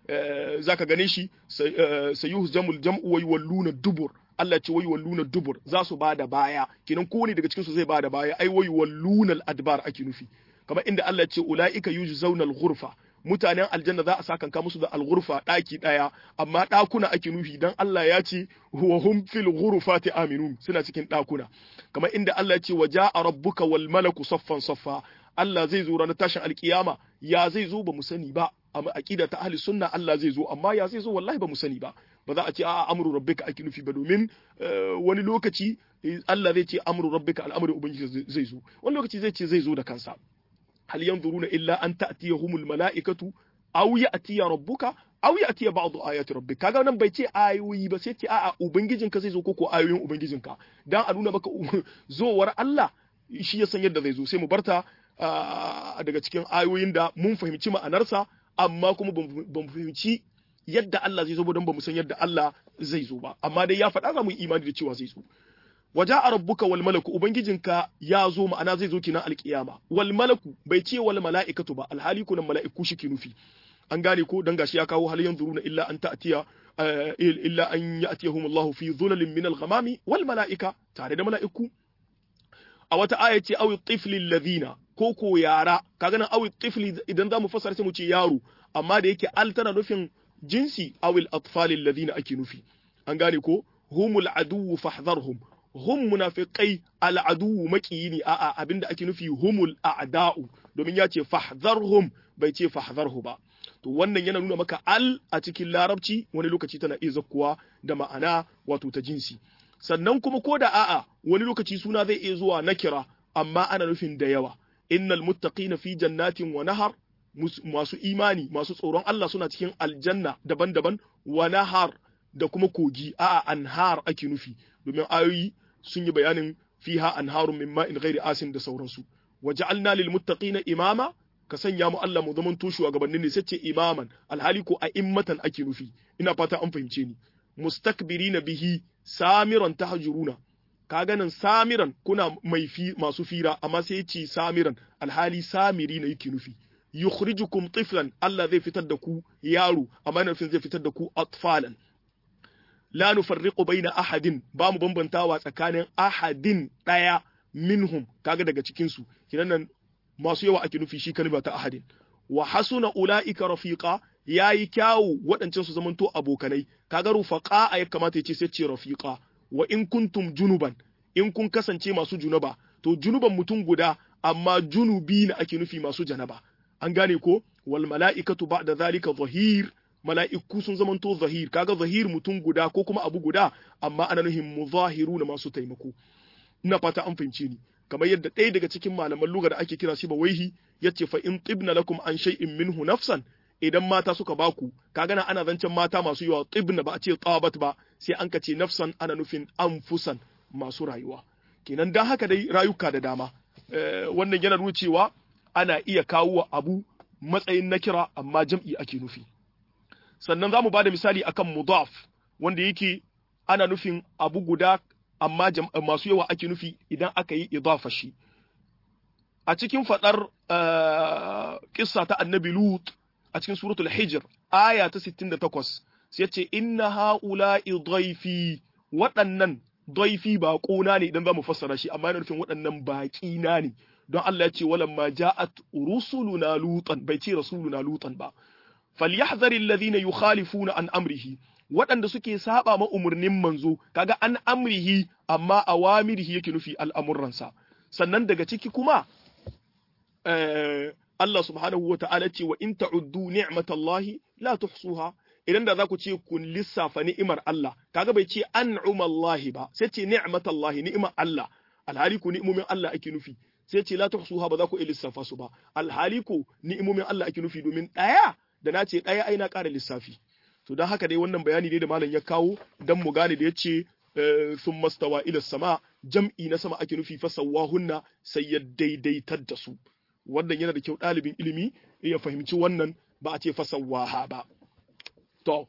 zaka gane shi sayuhzamul jam'u wa yuwalluna dubur Allah ce wai walluna dubur za su bada baya kenan kowane daga cikin su zai bada baya ai wai walluna adbar ake nufi kamar inda Allah ce ulaika yujzauna al-ghurfa mutanen aljanna za a sakanka musu da al-ghurfa daki daya amma dakuna ake nufi dan Allah ya ce wa hum fil ghurfati aminun suna cikin dakuna kamar inda Allah ya ce waja'a rabbuka wal malaku saffan saffa Allah zai zo ranar tashin alkiyama ya zai zo ba mu sani ba amma aqida ta ahli sunna Allah zai zo amma ya zai zo wallahi ba mu sani ba ba za a ce a'a amru rabbika ake nufi ba domin wani lokaci Allah zai ce amru rabbika al'amarin ubangiji zai zo wani lokaci zai ce zai zo da kansa hal yanzuruna illa an ta'tiyahumul mala'ikatu aw ya'tiya rabbuka aw ya'tiya ba'd ayati rabbika kaga nan bai ce ayoyi ba sai ce a'a ubangijinka zai zo ko ko ayoyin ubangijinka dan a nuna maka zowar Allah shi ya san yadda zai zo sai mu barta daga cikin ayoyin da mun fahimci ma'anarsa amma kuma ba mu fahimci yadda Allah zai zo ba don ba mu san yadda Allah zai zo ba amma dai ya faɗa za mu yi imani da cewa zai zo waja a rabbuka wal malaku ubangijinka ya zo ma'ana zai zo kina alkiyama wal malaku bai ce wal mala'ikatu ba alhali kunan mala'iku shi ke nufi an gane ko dan gashi ya kawo hal yanzuruna illa an ta'tiya illa an ya'tiyahum Allah fi dhulalin min al-ghamami wal mala'ika tare da mala'iku a wata aya ce awi tifli alladhina ko ko yara kaga nan awi tifli idan zamu fassara sai mu ce yaro amma da yake al tana nufin jinsi awil atfali alladhina ake nufi an gane ko humul aduwwu fahdharhum hum munafiqai al aduwwu makiyini a'a abinda ake nufi humul a'da'u domin ya ce fahdharhum bai ce fahdharhu ba to wannan yana nuna maka al a cikin larabci wani lokaci tana iya zakkuwa da ma'ana wato ta jinsi sannan kuma ko da a'a wani lokaci suna zai iya zuwa nakira amma ana nufin da yawa innal muttaqina fi jannatin wa nahar masu imani masu tsoron Allah suna cikin aljanna daban-daban wa nahar da kuma kogi a'a anhar ake nufi domin ayoyi sun yi bayanin fiha anharun min ma'in ghairi asin da sauransu waja'alna lil muttaqina imama ka sanya mu Allah mu zaman toshuwa gabanin ne sai ce imaman alhali ko a immatan ake nufi ina fata an fahimce ni mustakbirina bihi samiran tahjuruna ka ganin samiran kuna mai fi masu fira amma sai ya ce samiran alhali samiri na yake nufi yukhrijukum tiflan Allah zai fitar da ku yaro amma yana nufin zai fitar da ku atfalan la nufarriqu baina ahadin ba mu bambantawa tsakanin ahadin daya minhum kaga daga cikin su kinan nan masu yawa ake nufi shi kalma ta ahadin wa hasuna ulaika rafiqa yayi kyawu waɗancan su zamanto abokanai kaga rufaqa ya kamata ya ce sai ce rafiqa wa in kuntum junuban in kun kasance masu junaba to junuban mutum guda amma junubi na ake nufi masu janaba an gane ko wal mala'ikatu ba'da zalika zahir mala'iku sun zamanto zahir kaga zahir mutum guda ko kuma abu guda amma ana nufin muzahiru na masu taimako ina fata an fahimce ni kamar yadda ɗaya daga cikin malaman lugha da ake kira shi ba waihi yace fa in tibna lakum an shay'in minhu nafsan idan mata suka baku kaga na ana zancen mata masu yawa tibna ba a ce tabat ba sai an kace nafsan ana nufin anfusan masu rayuwa kenan dan haka dai rayuka da dama wannan yana nuna cewa ana iya kawo abu matsayin na kira amma jam'i ake nufi sannan za mu ba da misali akan mudaf wanda yake ana nufin abu guda amma masu yawa ake nufi idan aka yi idafa shi a cikin fadar kissa ta annabi lut a cikin suratul hijr aya ta 68 sai ce inna haula'i dhaifi waɗannan dhaifi ba ƙona ne idan za mu fassara shi amma yana nufin waɗannan baƙi na ne don Allah ya ce walamma ja'at rusuluna lutan bai ce rasuluna lutan ba falyahdhar alladhina yukhalifuna an amrihi waɗanda suke saba ma umurnin manzo kaga an amrihi amma awamirihi yake nufi al'amuransa sannan daga ciki kuma Allah subhanahu wa ta'ala ce wa in ta'uddu ni'matallahi la tuhsuha idan da za ku ce kun lissafa ni'imar Allah kaga bai ce an'umallahi ba sai ce ni'matallahi ni'imar Allah alhali ku ni'imomin Allah ake nufi sai ce la tuhsuha ba za ku iya lissafa su ba alhali ku ni'imomin Allah ake nufi domin ɗaya da na ce ɗaya ai na ƙara lissafi to don haka dai wannan bayani ne da malam ya kawo dan mu gane da yace sun mastawa ila sama jam'i na sama ake nufi fasawahunna sai ya daidaitar da su wannan yana da kyau ɗalibin ilimi ya fahimci wannan ba a ce fasawaha ba to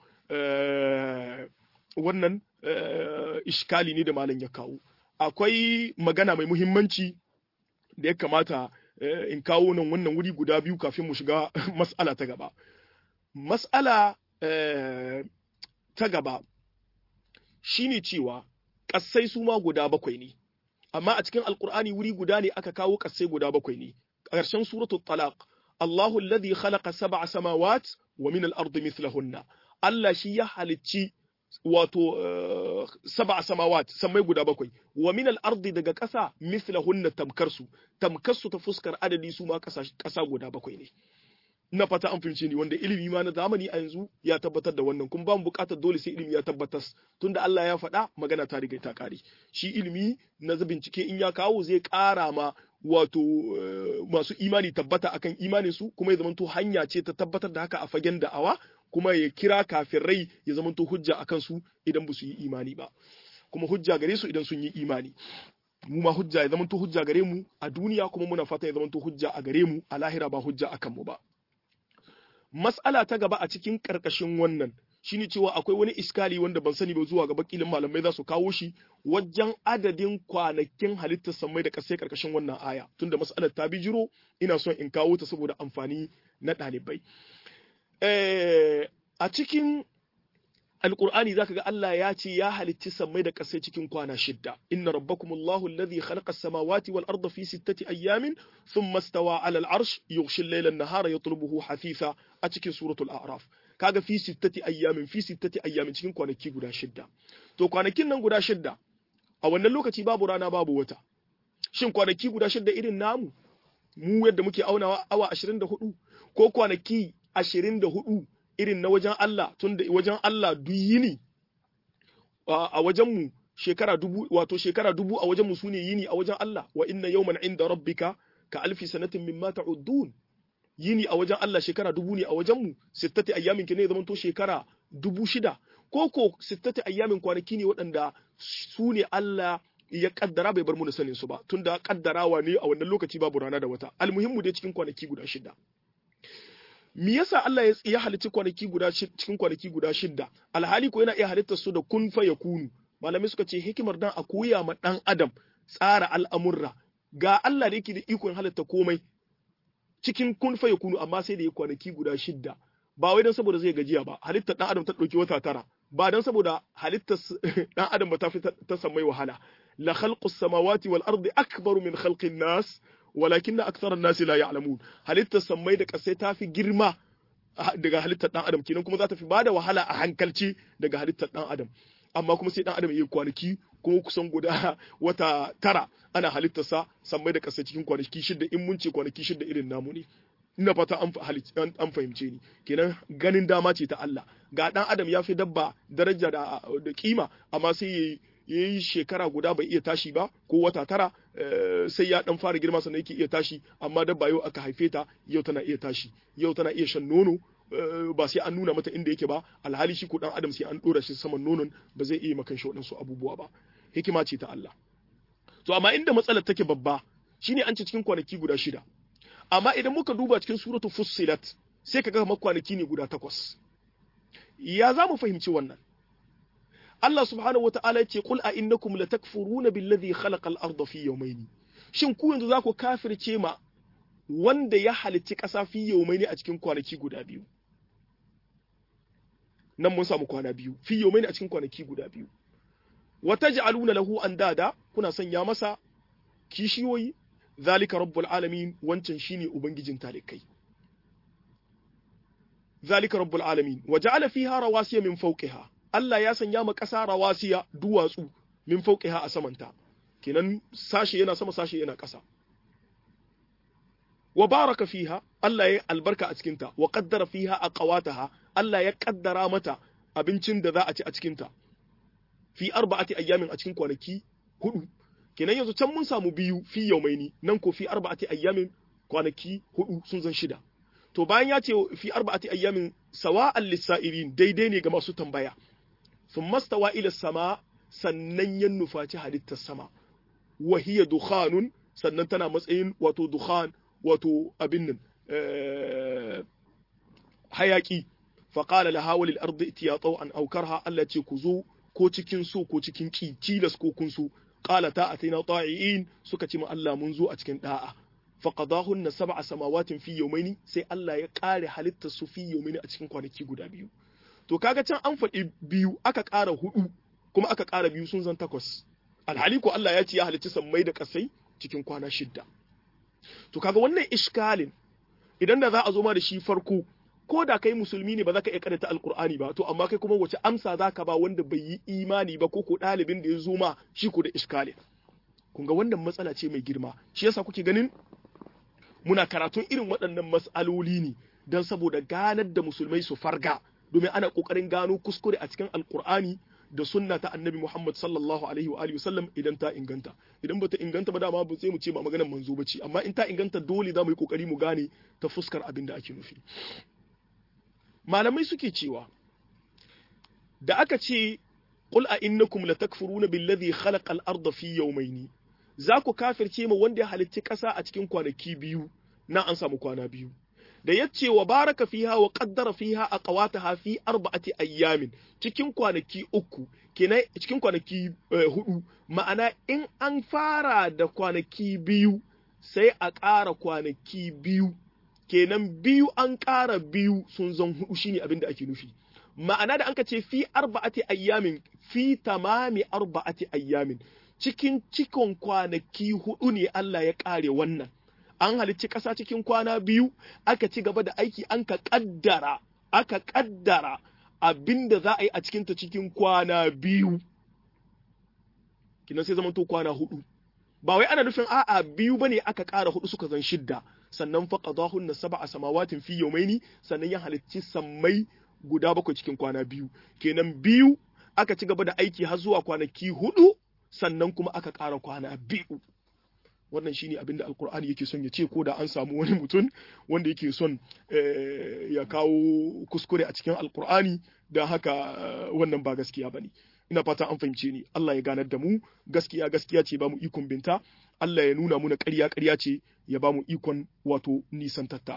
wannan iskali ne da malam ya kawo akwai magana mai muhimmanci da ya kamata in kawo nan wannan wuri guda biyu kafin mu shiga mas'ala ta gaba mas'ala ta gaba shine cewa ƙasai su ma guda bakwai ne amma a cikin alkur'ani wuri guda ne aka kawo ƙasai guda bakwai ne ƙarshen suratul talaq Allahu alladhi khalaqa sab'a samawat wa min al-ardi mithlahunna Allah shi ya halicci wato sab'a samawat sammai guda bakwai wa min al-ardi daga ƙasa mithlahunna tamkarsu tamkarsu ta fuskar adadi su ma ƙasa guda bakwai ne na fata an fahimce ni wanda ilimi ma na zamani a yanzu ya tabbatar da wannan kuma ba mu buƙatar dole sai ilimi ya tabbatar tunda Allah ya faɗa magana ta riga ta ƙare shi ilimi na bincike in ya kawo zai ƙara ma wato masu imani tabbata akan imanin su kuma ya zamanto hanya ce ta tabbatar da haka a fagen da'awa kuma ya kira kafirai ya zamanto hujja akan su idan ba su yi imani ba kuma hujja gare su idan sun yi imani mu ma hujja ya zamanto hujja gare mu a duniya kuma muna fata ya zamanto hujja a gare mu a lahira ba hujja akan mu ba mas'ala ta gaba a cikin karkashin wannan shine cewa akwai wani iskali wanda ban sani ba zuwa gaba kilin malamai za su kawo shi wajen adadin kwanakin halittar sammai da kasai karkashin wannan aya tunda mas'alar ta bijiro ina son in kawo ta saboda amfani na ɗalibai a cikin alqur'ani zaka ga Allah ya ce ya halitti sammai da kasai cikin kwana shidda inna rabbakumullahu alladhi khalaqa as-samawati wal arda fi sittati ayyamin thumma istawa 'ala al-'arsh yughshi al-layla an-nahara yatlubuhu hafitha a cikin suratul a'raf kaga fi sittati ayyamin fi sittati ayyamin cikin kwanaki guda shidda to kwanakin nan guda shidda a wannan lokaci babu rana babu wata shin kwanaki guda shidda irin namu mu yadda muke aunawa awa 24 ko kwanaki 24 irin na wajen Allah tun da wajen Allah duk yini a wajen mu shekara dubu wato shekara dubu a wajen mu sune yini a wajen Allah wa inna yawman inda rabbika ka alfi sanatin mimma ta'uddun yini a wajen Allah shekara dubu ne a wajen mu sittati ayyamin ki ne zaman to shekara dubu shida ko ko sittati ayyamin kwanaki ne waɗanda su ne Allah ya kaddara bai bar mu da sanin su ba tunda kaddarawa ne a wannan lokaci babu rana da wata almuhimmu dai cikin kwanaki guda shida me yasa Allah ya halicci kwanaki guda cikin kwanaki guda shida alhali ko yana iya halittar su da kun fa yakunu malamai suka ce hikimar dan a koya ma dan adam tsara al'amurra ga Allah da yake da ikon halitta komai cikin kun fa yakunu amma sai da ya kwanaki guda shidda ba wai dan saboda zai gajiya ba halittar dan adam ta dauki wata tara ba dan saboda halittar dan adam ba ta fi ta samai wahala la khalqus samawati wal ardi akbaru min khalqin nas walakin aktharan nas la ya'lamun halittar samai da kasai ta fi girma daga halittar dan adam kenan kuma za ta fi bada wahala a hankalci daga halittar dan adam amma kuma sai dan adam ya kwanaki kuma kusan guda wata tara ana halittarsa sammai da ƙasa cikin kwanaki shidda in mun ce kwanaki shidda irin namu ne ina fata an fahimce ni kenan ganin dama ce ta Allah ga dan adam ya fi dabba daraja da, da kima amma sai ya yi shekara guda bai iya tashi ba ko wata tara sai ya dan fara girma sannan yake iya tashi amma dabba yau aka haife ta yau tana iya tashi yau tana iya shan nono ba sai an nuna mata inda yake ba alhali shi ko dan adam sai an dora shi saman nonon ba zai iya makan shi waɗansu abubuwa ba hikima ce ta Allah to amma inda matsalar take babba shine an ce cikin kwanaki guda shida amma idan muka duba cikin suratu fussilat sai kaga kamar kwanaki ne guda takwas ya za mu fahimci wannan Allah subhanahu wata'ala ya ce qul a innakum latakfuruna billadhi khalaqa al-ardha fi yawmayn shin ku yanzu za ku kafirce ma wanda ya halicci ƙasa fi yawmayn a cikin kwanaki guda biyu nan mun samu kwana biyu fi yawmayn a cikin kwanaki guda biyu wa taj'aluna lahu andada kuna sanya masa kishiyoyi zalika rabbul alamin wancan shine ubangijin talikai zalika rabbul alamin wa ja'ala fiha rawasiya min fawqiha Allah ya sanya ma ƙasa rawasiya duwatsu min fawqiha a samanta kenan sashe yana sama sashe yana ƙasa wa baraka fiha Allah ya albarka a cikinta wa qaddara fiha aqwataha Allah ya kaddara mata abincin da za a ci a cikinta fi arba'ati ayyamin a cikin kwanaki hudu kenan yanzu can mun samu biyu fi yaumaini nan ko fi arba'ati ayyamin kwanaki hudu sun zan shida to bayan ya ce fi arba'ati ayyamin sawa'an lissa'irin daidai ne ga masu tambaya sun mastawa ila sama sannan ya nufaci halittar sama wahiya dukhanun sannan tana matsayin wato dukhan wato abin nan hayaki faqala laha walil ardi itiya taw'an aw karha Allah ce ku zo ko cikin so ko cikin ki tilas ko kun so qala ta ataina ta'iin suka ce ma Allah mun zo a cikin da'a faqadahunna sab'a samawatin fi yawmaini sai Allah ya kare halittar su fi yawmaini a cikin kwanaki guda biyu to kaga can an faɗi biyu aka ƙara hudu kuma aka ƙara biyu sun zan takwas alhali ko Allah ya ce ya halicci sammai da ƙasai cikin kwana shidda to kaga wannan iskalin idan da za a zo ma da shi farko ko da kai musulmi ne ba za ka iya karanta alkur'ani ba to amma kai kuma wace amsa za ka ba wanda bai yi imani ba ko ko ɗalibin da ya zo ma shi ko da iskalin kun ga wannan matsala ce mai girma shi yasa kuke ganin muna karatun irin waɗannan matsaloli ne don saboda ganar da musulmai su farga domin ana ƙoƙarin gano kuskure a cikin alkur'ani da sunna ta annabi Muhammad sallallahu alaihi wa alihi wasallam idan ta inganta idan bata inganta ba dama ba sai mu ce ba maganar manzo bace amma in ta inganta dole za mu yi kokari mu gane ta fuskar abin da ake nufi malamai suke cewa da aka ce qul a innakum latakfuruna billadhi khalaqa al-ardha fi yawmayni za ku kafirce ma wanda ya halicci ƙasa a cikin kwanaki biyu na an samu kwana biyu da ya ce wa baraka fiha wa qaddara fiha aqwataha fi arba'ati ayyamin cikin kwanaki uku kenan cikin kwanaki hudu ma'ana in an fara da kwanaki biyu sai a ƙara kwanaki biyu kenan biyu an ƙara biyu sun zan hudu shine abin da ake nufi ma'ana da anka ce fi arba'ati ayyamin fi tamami arba'ati ayyamin cikin cikon kwanaki hudu ne Allah ya ƙare wannan an halicci ƙasa cikin kwana biyu aka ci gaba da aiki an ka ƙaddara aka ƙaddara abin da za a yi a cikinta cikin kwana biyu kinan sai zamanto kwana hudu ba wai ana nufin a'a biyu bane aka ƙara hudu suka zan shidda sannan fa qadahun na sab'a samawatin fi yawmaini sannan ya halicci sammai guda bakwai cikin kwana biyu kenan biyu aka ci gaba da aiki har zuwa kwanaki hudu sannan kuma aka ƙara kwana biyu wannan shine abin da alkur'ani yake son ya ce ko da an samu wani mutum wanda yake son ya kawo kuskure a cikin alkur'ani da haka wannan ba gaskiya bane ina fata an fahimce ni Allah ya ganar da mu gaskiya gaskiya ce ba mu ikon binta Allah ya nuna muna ƙarya ƙarya ce ya ba mu ikon wato nisantatta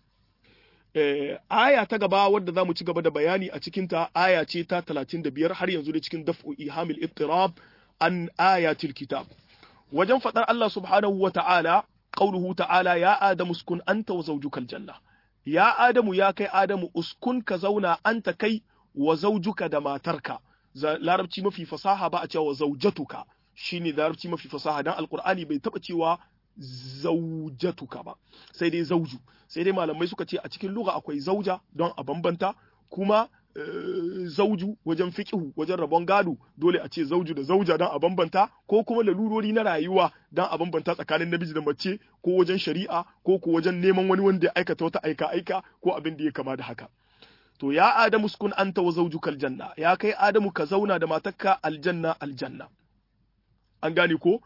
aya ta gaba wadda za mu ci gaba da bayani a cikinta aya ce ta 35 har yanzu da cikin daf'u ihamil ittirab an ayatil kitab wajen faɗar Allah subhanahu wa ta'ala, ƙaunuhu ta'ala ya Adamu uskun anta wa zaujukal janna. Ya Adamu ya kai Adamu uskun ka zauna anta kai wa zaujuka da matarka. Larabci mafi fasaha ba a cewa zaujatuka shi ne larabci mafi fasaha don alkur'ani bai taɓa cewa zaujatuka ba sai dai zauju sai dai malamai suka ce a cikin lugha akwai zauja don a bambanta kuma zauju wajen fiƙihu wajen rabon gado dole a ce zauju da zauja don a bambanta ko kuma lalurori na rayuwa don a bambanta tsakanin namiji da mace ko wajen shari'a ko ko wajen neman wani wanda ya aikata wata aika aika ko abin da ya kama da haka to ya adamu sukun anta wa zaujuka aljanna ya kai adamu ka zauna da matarka aljanna aljanna an gane ko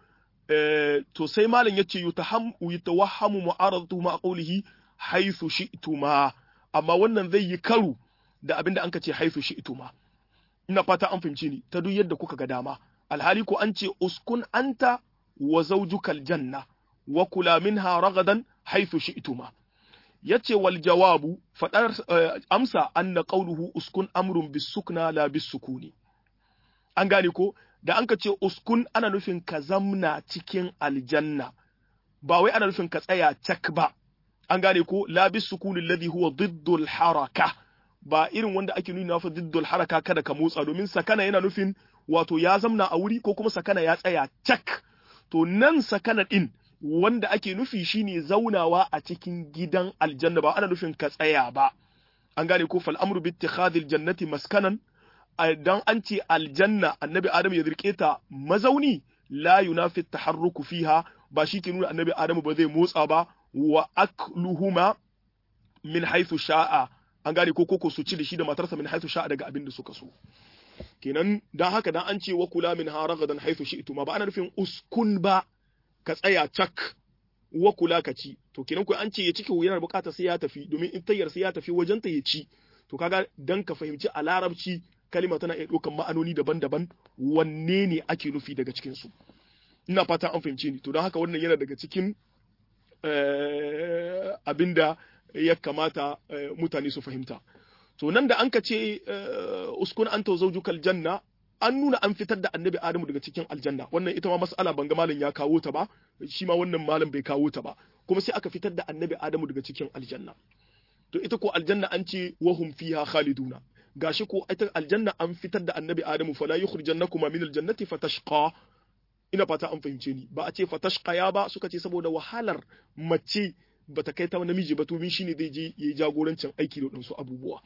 to sai malam yace yutaham yutawahhamu mu'aradatu ma qawlihi haythu shi'tuma amma wannan zai yi karu da abin da an ka ce haifu shi ituma ina fata an fahimci ni ta duk yadda kuka ga dama alhali ko an ce uskun anta wa zaujukal janna wa kula minha ragadan haifu shi ituma yace wal jawabu fadar amsa anna qawluhu uskun amrun bisukna la bisukuni an gane ko da an ka ce uskun ana nufin ka zamna cikin aljanna ba wai ana nufin ka tsaya cak ba an gane ko la bisukuni alladhi huwa diddul haraka ba irin wanda ake nuna fa diddul haraka kada ka motsa domin sakana yana nufin wato ya zamna a wuri ko kuma sakana ya tsaya cak to nan sakana din wanda ake nufi shine zaunawa a cikin gidan aljanna ba ana nufin ka tsaya ba an gane ko fal amru bi ittikhadil jannati maskanan dan an ce aljanna annabi adam ya zirke ta mazauni la yunafi taharruku fiha ba shi ke nuna annabi adam ba zai motsa ba wa akluhuma min haythu sha'a an gane ko koko su ci da shi da matarsa min haythu sha'a daga abin da suka so kenan dan haka dan an ce wa kula min haragadan haythu shi'tu ma ba ana nufin uskun ba ka tsaya cak wa kula ka ci to kenan ko an ce ya ciki yana bukata sai ya tafi domin in tayyar sai ya tafi wajen ta ya ci to kaga dan ka fahimci a larabci kalima tana iya ɗaukan ma'anoni daban-daban wanne ne ake nufi daga cikin su ina fata an fahimce ni to don haka wannan yana daga cikin abinda ya kamata mutane su fahimta to nan da an ka ce uskun an to zaujukal janna an nuna an fitar da annabi adamu daga cikin aljanna wannan ita ma mas'ala banga malam ya kawo ta ba shi ma wannan malam bai kawo ta ba kuma sai aka fitar da annabi adamu daga cikin aljanna to ita ko aljanna an ce wahum fiha khaliduna gashi ko ita aljanna an fitar da annabi adamu fala yukhrijannakuma min aljannati fatashqa ina fata an fahimce ni ba a ce fatashqa ya ba suka ce saboda wahalar mace bata kai ta namiji ba to min shine zai je yayi jagorancin aiki da wadansu abubuwa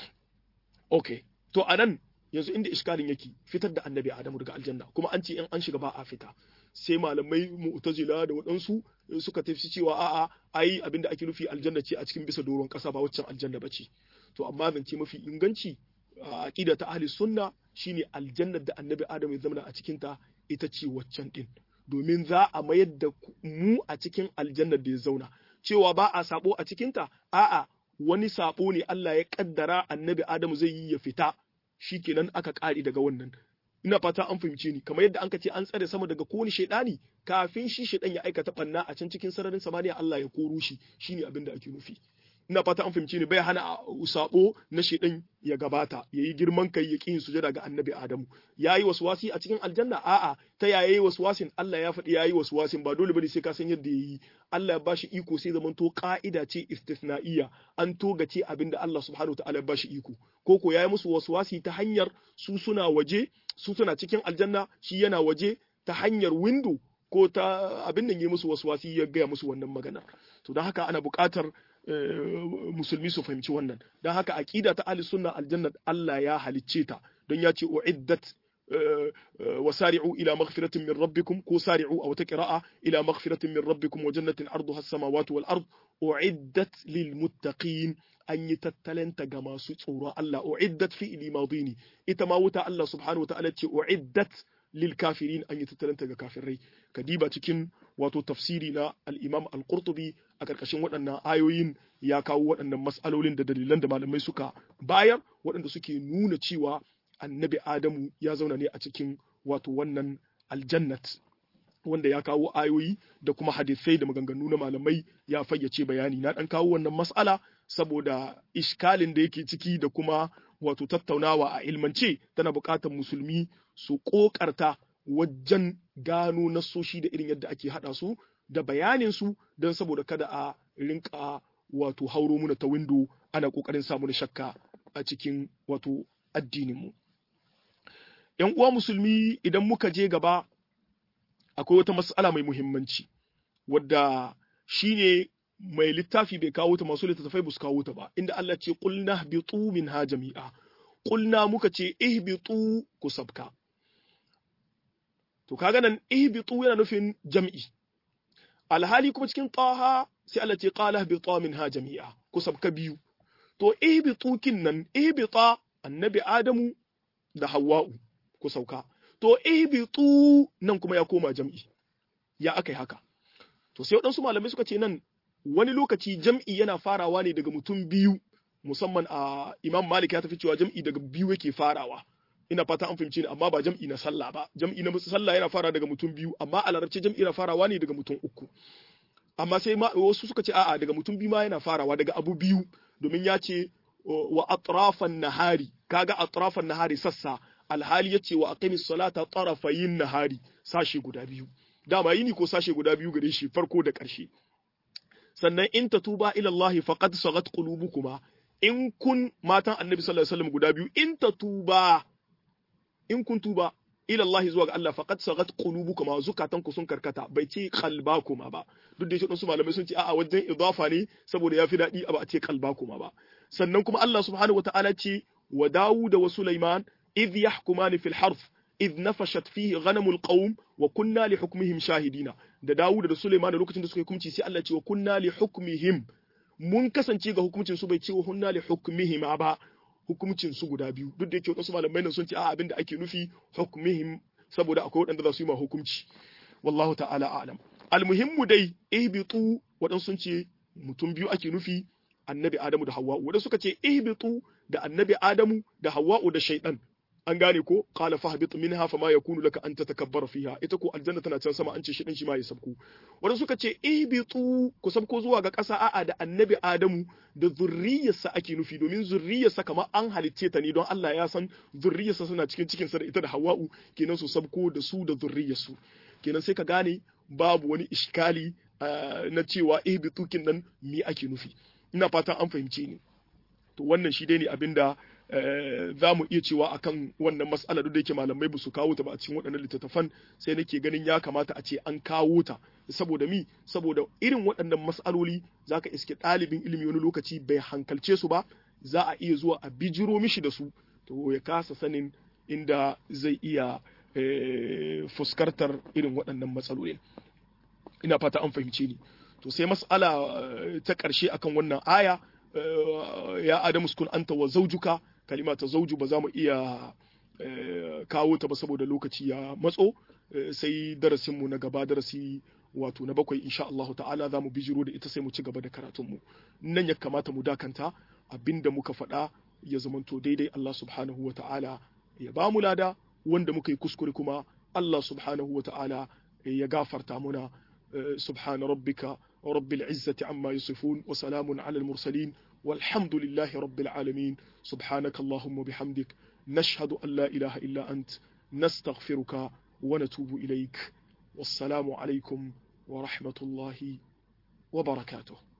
okay to anan yanzu inda iskalin yake fitar da annabi adamu daga aljanna kuma an ce in an shiga ba a fita sai malamai mu'tazila da waɗansu suka tafi cewa a'a ai abinda ake nufi aljanna ce a cikin bisa doron ƙasa ba waccan aljanna ba ce to amma zance mafi inganci a aqida ta ahli sunna shine aljannar da annabi adamu ya zama a cikin ta ita ce waccan din domin za a mayar da mu a cikin aljannar da ya zauna cewa ba a sabo a cikin ta a'a wani sabo ne Allah ya kaddara annabi adamu zai yi ya fita shikenan aka kare daga wannan ina fata an fahimce ni kamar yadda anka ce an tsare sama daga kowane shaidani kafin shi shaidan ya aikata banna a can cikin sararin samaniya Allah ya koro shi shine abin da ake nufi ina fata an fahimce ni bai hana sabo na shaidan ya gabata yayi girman kai ya kin sujada ga annabi Adamu yayi waswasi a cikin aljanna a'a ta yayi waswasin Allah ya faɗi yayi waswasin ba dole bane sai ka san yadda yayi Allah ya bashi iko sai zaman to ka'ida ce istithna'iyya an togace abinda Allah subhanahu wataala ya bashi iko ko ko yayi musu waswasi ta hanyar su suna waje su suna cikin aljanna shi yana waje ta hanyar window ko ta abin da yi musu waswasi ya gaya musu wannan magana to don haka ana buƙatar musulmi su fahimci wannan don haka aqida ta ahli sunna aljanna Allah ya halicce ta don ya ce uiddat وسارعوا إلى مغفرة من ربكم كو سارعوا أو تقراء إلى مغفرة من ربكم وجنة عرضها السماوات والأرض أعدت للمتقين an yi tattalanta ga masu tsoro Allah uiddat fi limadini ita ma wuta Allah subhanahu wataala ce uiddat lil kafirin an yi tattalanta ga kafirai kadiba cikin wato tafsiri na al-Imam al-Qurtubi a karkashin waɗannan ayoyin ya kawo waɗannan mas'alolin da dalilan da malamai suka bayar waɗanda suke nuna cewa annabi Adamu ya zauna ne a cikin wato wannan aljannat wanda ya kawo ayoyi da kuma hadisai da maganganu na malamai ya fayyace bayani na dan kawo wannan mas'ala saboda iskalin da yake ciki da kuma wato tattaunawa a ilmance tana buƙatar musulmi su ƙoƙarta wajen gano nasoshi da irin yadda ake haɗa su da bayanin su don saboda kada a rinka wato hauro muna ta windo ana ƙoƙarin samu da shakka a cikin wato addininmu. ‘Yan uwa musulmi idan muka je gaba akwai wata mas'ala mai muhimmanci wadda shine mai littafi bai kawo ta masu littattafai su kawo ta ba inda Allah ce qulna bitu minha jami'a qulna muka ce ihbitu ku sabka to kaga nan ihbitu yana nufin jam'i alhali kuma cikin taha sai Allah ce qala bitu minha jami'a ku sabka biyu to ihbitu kin nan ihbita annabi adamu da hawwa'u ku sauka to ihbitu nan kuma ya koma jam'i ya akai haka to sai waɗansu malamai suka ce nan wani lokaci jam'i yana farawa ne daga mutum biyu musamman a imam malik ya tafi cewa jam'i daga biyu yake farawa ina fata an fahimci ni amma ba jam'i na sallah ba jam'i na sallah yana fara daga mutum biyu amma a larabci jam'i yana farawa ne daga mutum uku amma sai ma wasu suka ce a'a daga mutum biyu ma yana farawa daga abu biyu domin ya ce wa atrafan nahari kaga atrafan nahari sassa alhali ya ce wa aqimis salata tarafayin nahari sashe guda biyu dama yini ko sashe guda biyu gare shi farko da ƙarshe sannan in ta tuba ila Allah faqad sagat qulubukuma in kun matan annabi sallallahu alaihi wasallam guda biyu in ta tuba in kun tuba ila Allah zuwa ga Allah faqad sagat qulubukuma zukatan ku sun karkata bai ce qalbakuma ba duk da shi su malamai sun ce a'a wajen idafa ne saboda yafi dadi ba a ce qalbakuma ba sannan kuma Allah subhanahu wataala ce wa Dawud wa Sulaiman idh yahkumani fil harf idh nafashat fihi ghanamul qawm wa kunna li hukmihim shahidina da Dawud da Sulaiman da lokacin da suka yi hukunci sai Allah ce wa kunna li hukmihim mun kasance ga hukuncin su bai ce wa hunna li hukmihim ba hukuncin su guda biyu duk da yake wasu malamai nan sun ce a abin da ake nufi hukmihim saboda akwai waɗanda za su yi ma hukunci wallahu ta'ala a'lam almuhimmu dai ihbitu waɗansu sun ce mutum biyu ake nufi annabi adamu da hawwa'u waɗansu suka ce ihbitu da annabi adamu da hawwa'u da shaiɗan an gane ko qala fahbit minha fama yakunu laka an tatakabbara fiha ita ko aljanna tana can sama an ce shi dan shi ma ya sabko wanda suka ce ihbitu ku sabko zuwa ga ƙasa a'a da annabi adamu da zurriyarsa ake nufi domin zurriyarsa kamar an halicce ta ne don Allah ya san zurriyarsa suna cikin cikin sa da ita da hawa'u kenan su sabko da su da zurriyarsu kenan sai ka gane babu wani iskali na cewa ihbitu kin nan me ake nufi ina fatan an fahimce ni to wannan shi dai ne abinda za mu iya cewa akan wannan mas'ala duk da yake malamai ba su kawo ta ba a cikin waɗannan littattafan sai nake ganin ya kamata a ce an kawo ta saboda mi saboda irin waɗannan mas'aloli zaka iske ɗalibin ilimi wani lokaci bai hankalce su ba za a iya zuwa a bijiro mishi da su to ya kasa sanin inda zai iya fuskantar irin waɗannan matsalolin ina fata an fahimce ni to sai mas'ala ta ƙarshe akan wannan aya ya adamu sukun anta wa zaujuka kalima ta zauju ba za mu iya kawo ta ba saboda lokaci ya matso sai darasinmu na gaba darasi wato na bakwai insha Allah ta'ala za mu bijiro da ita sai mu ci gaba da karatunmu nan ya kamata mu dakanta abinda muka faɗa ya zamanto daidai Allah subhanahu wa ta'ala ya ba mu lada wanda muka yi kuskure kuma Allah subhanahu wa ta'ala ya gafarta muna subhana rabbika rabbil izzati amma yasifun wa salamun ala al mursalin والحمد لله رب العالمين سبحانك اللهم وبحمدك نشهد أن لا إله إلا أنت نستغفرك ونتوب إليك والسلام عليكم ورحمة الله وبركاته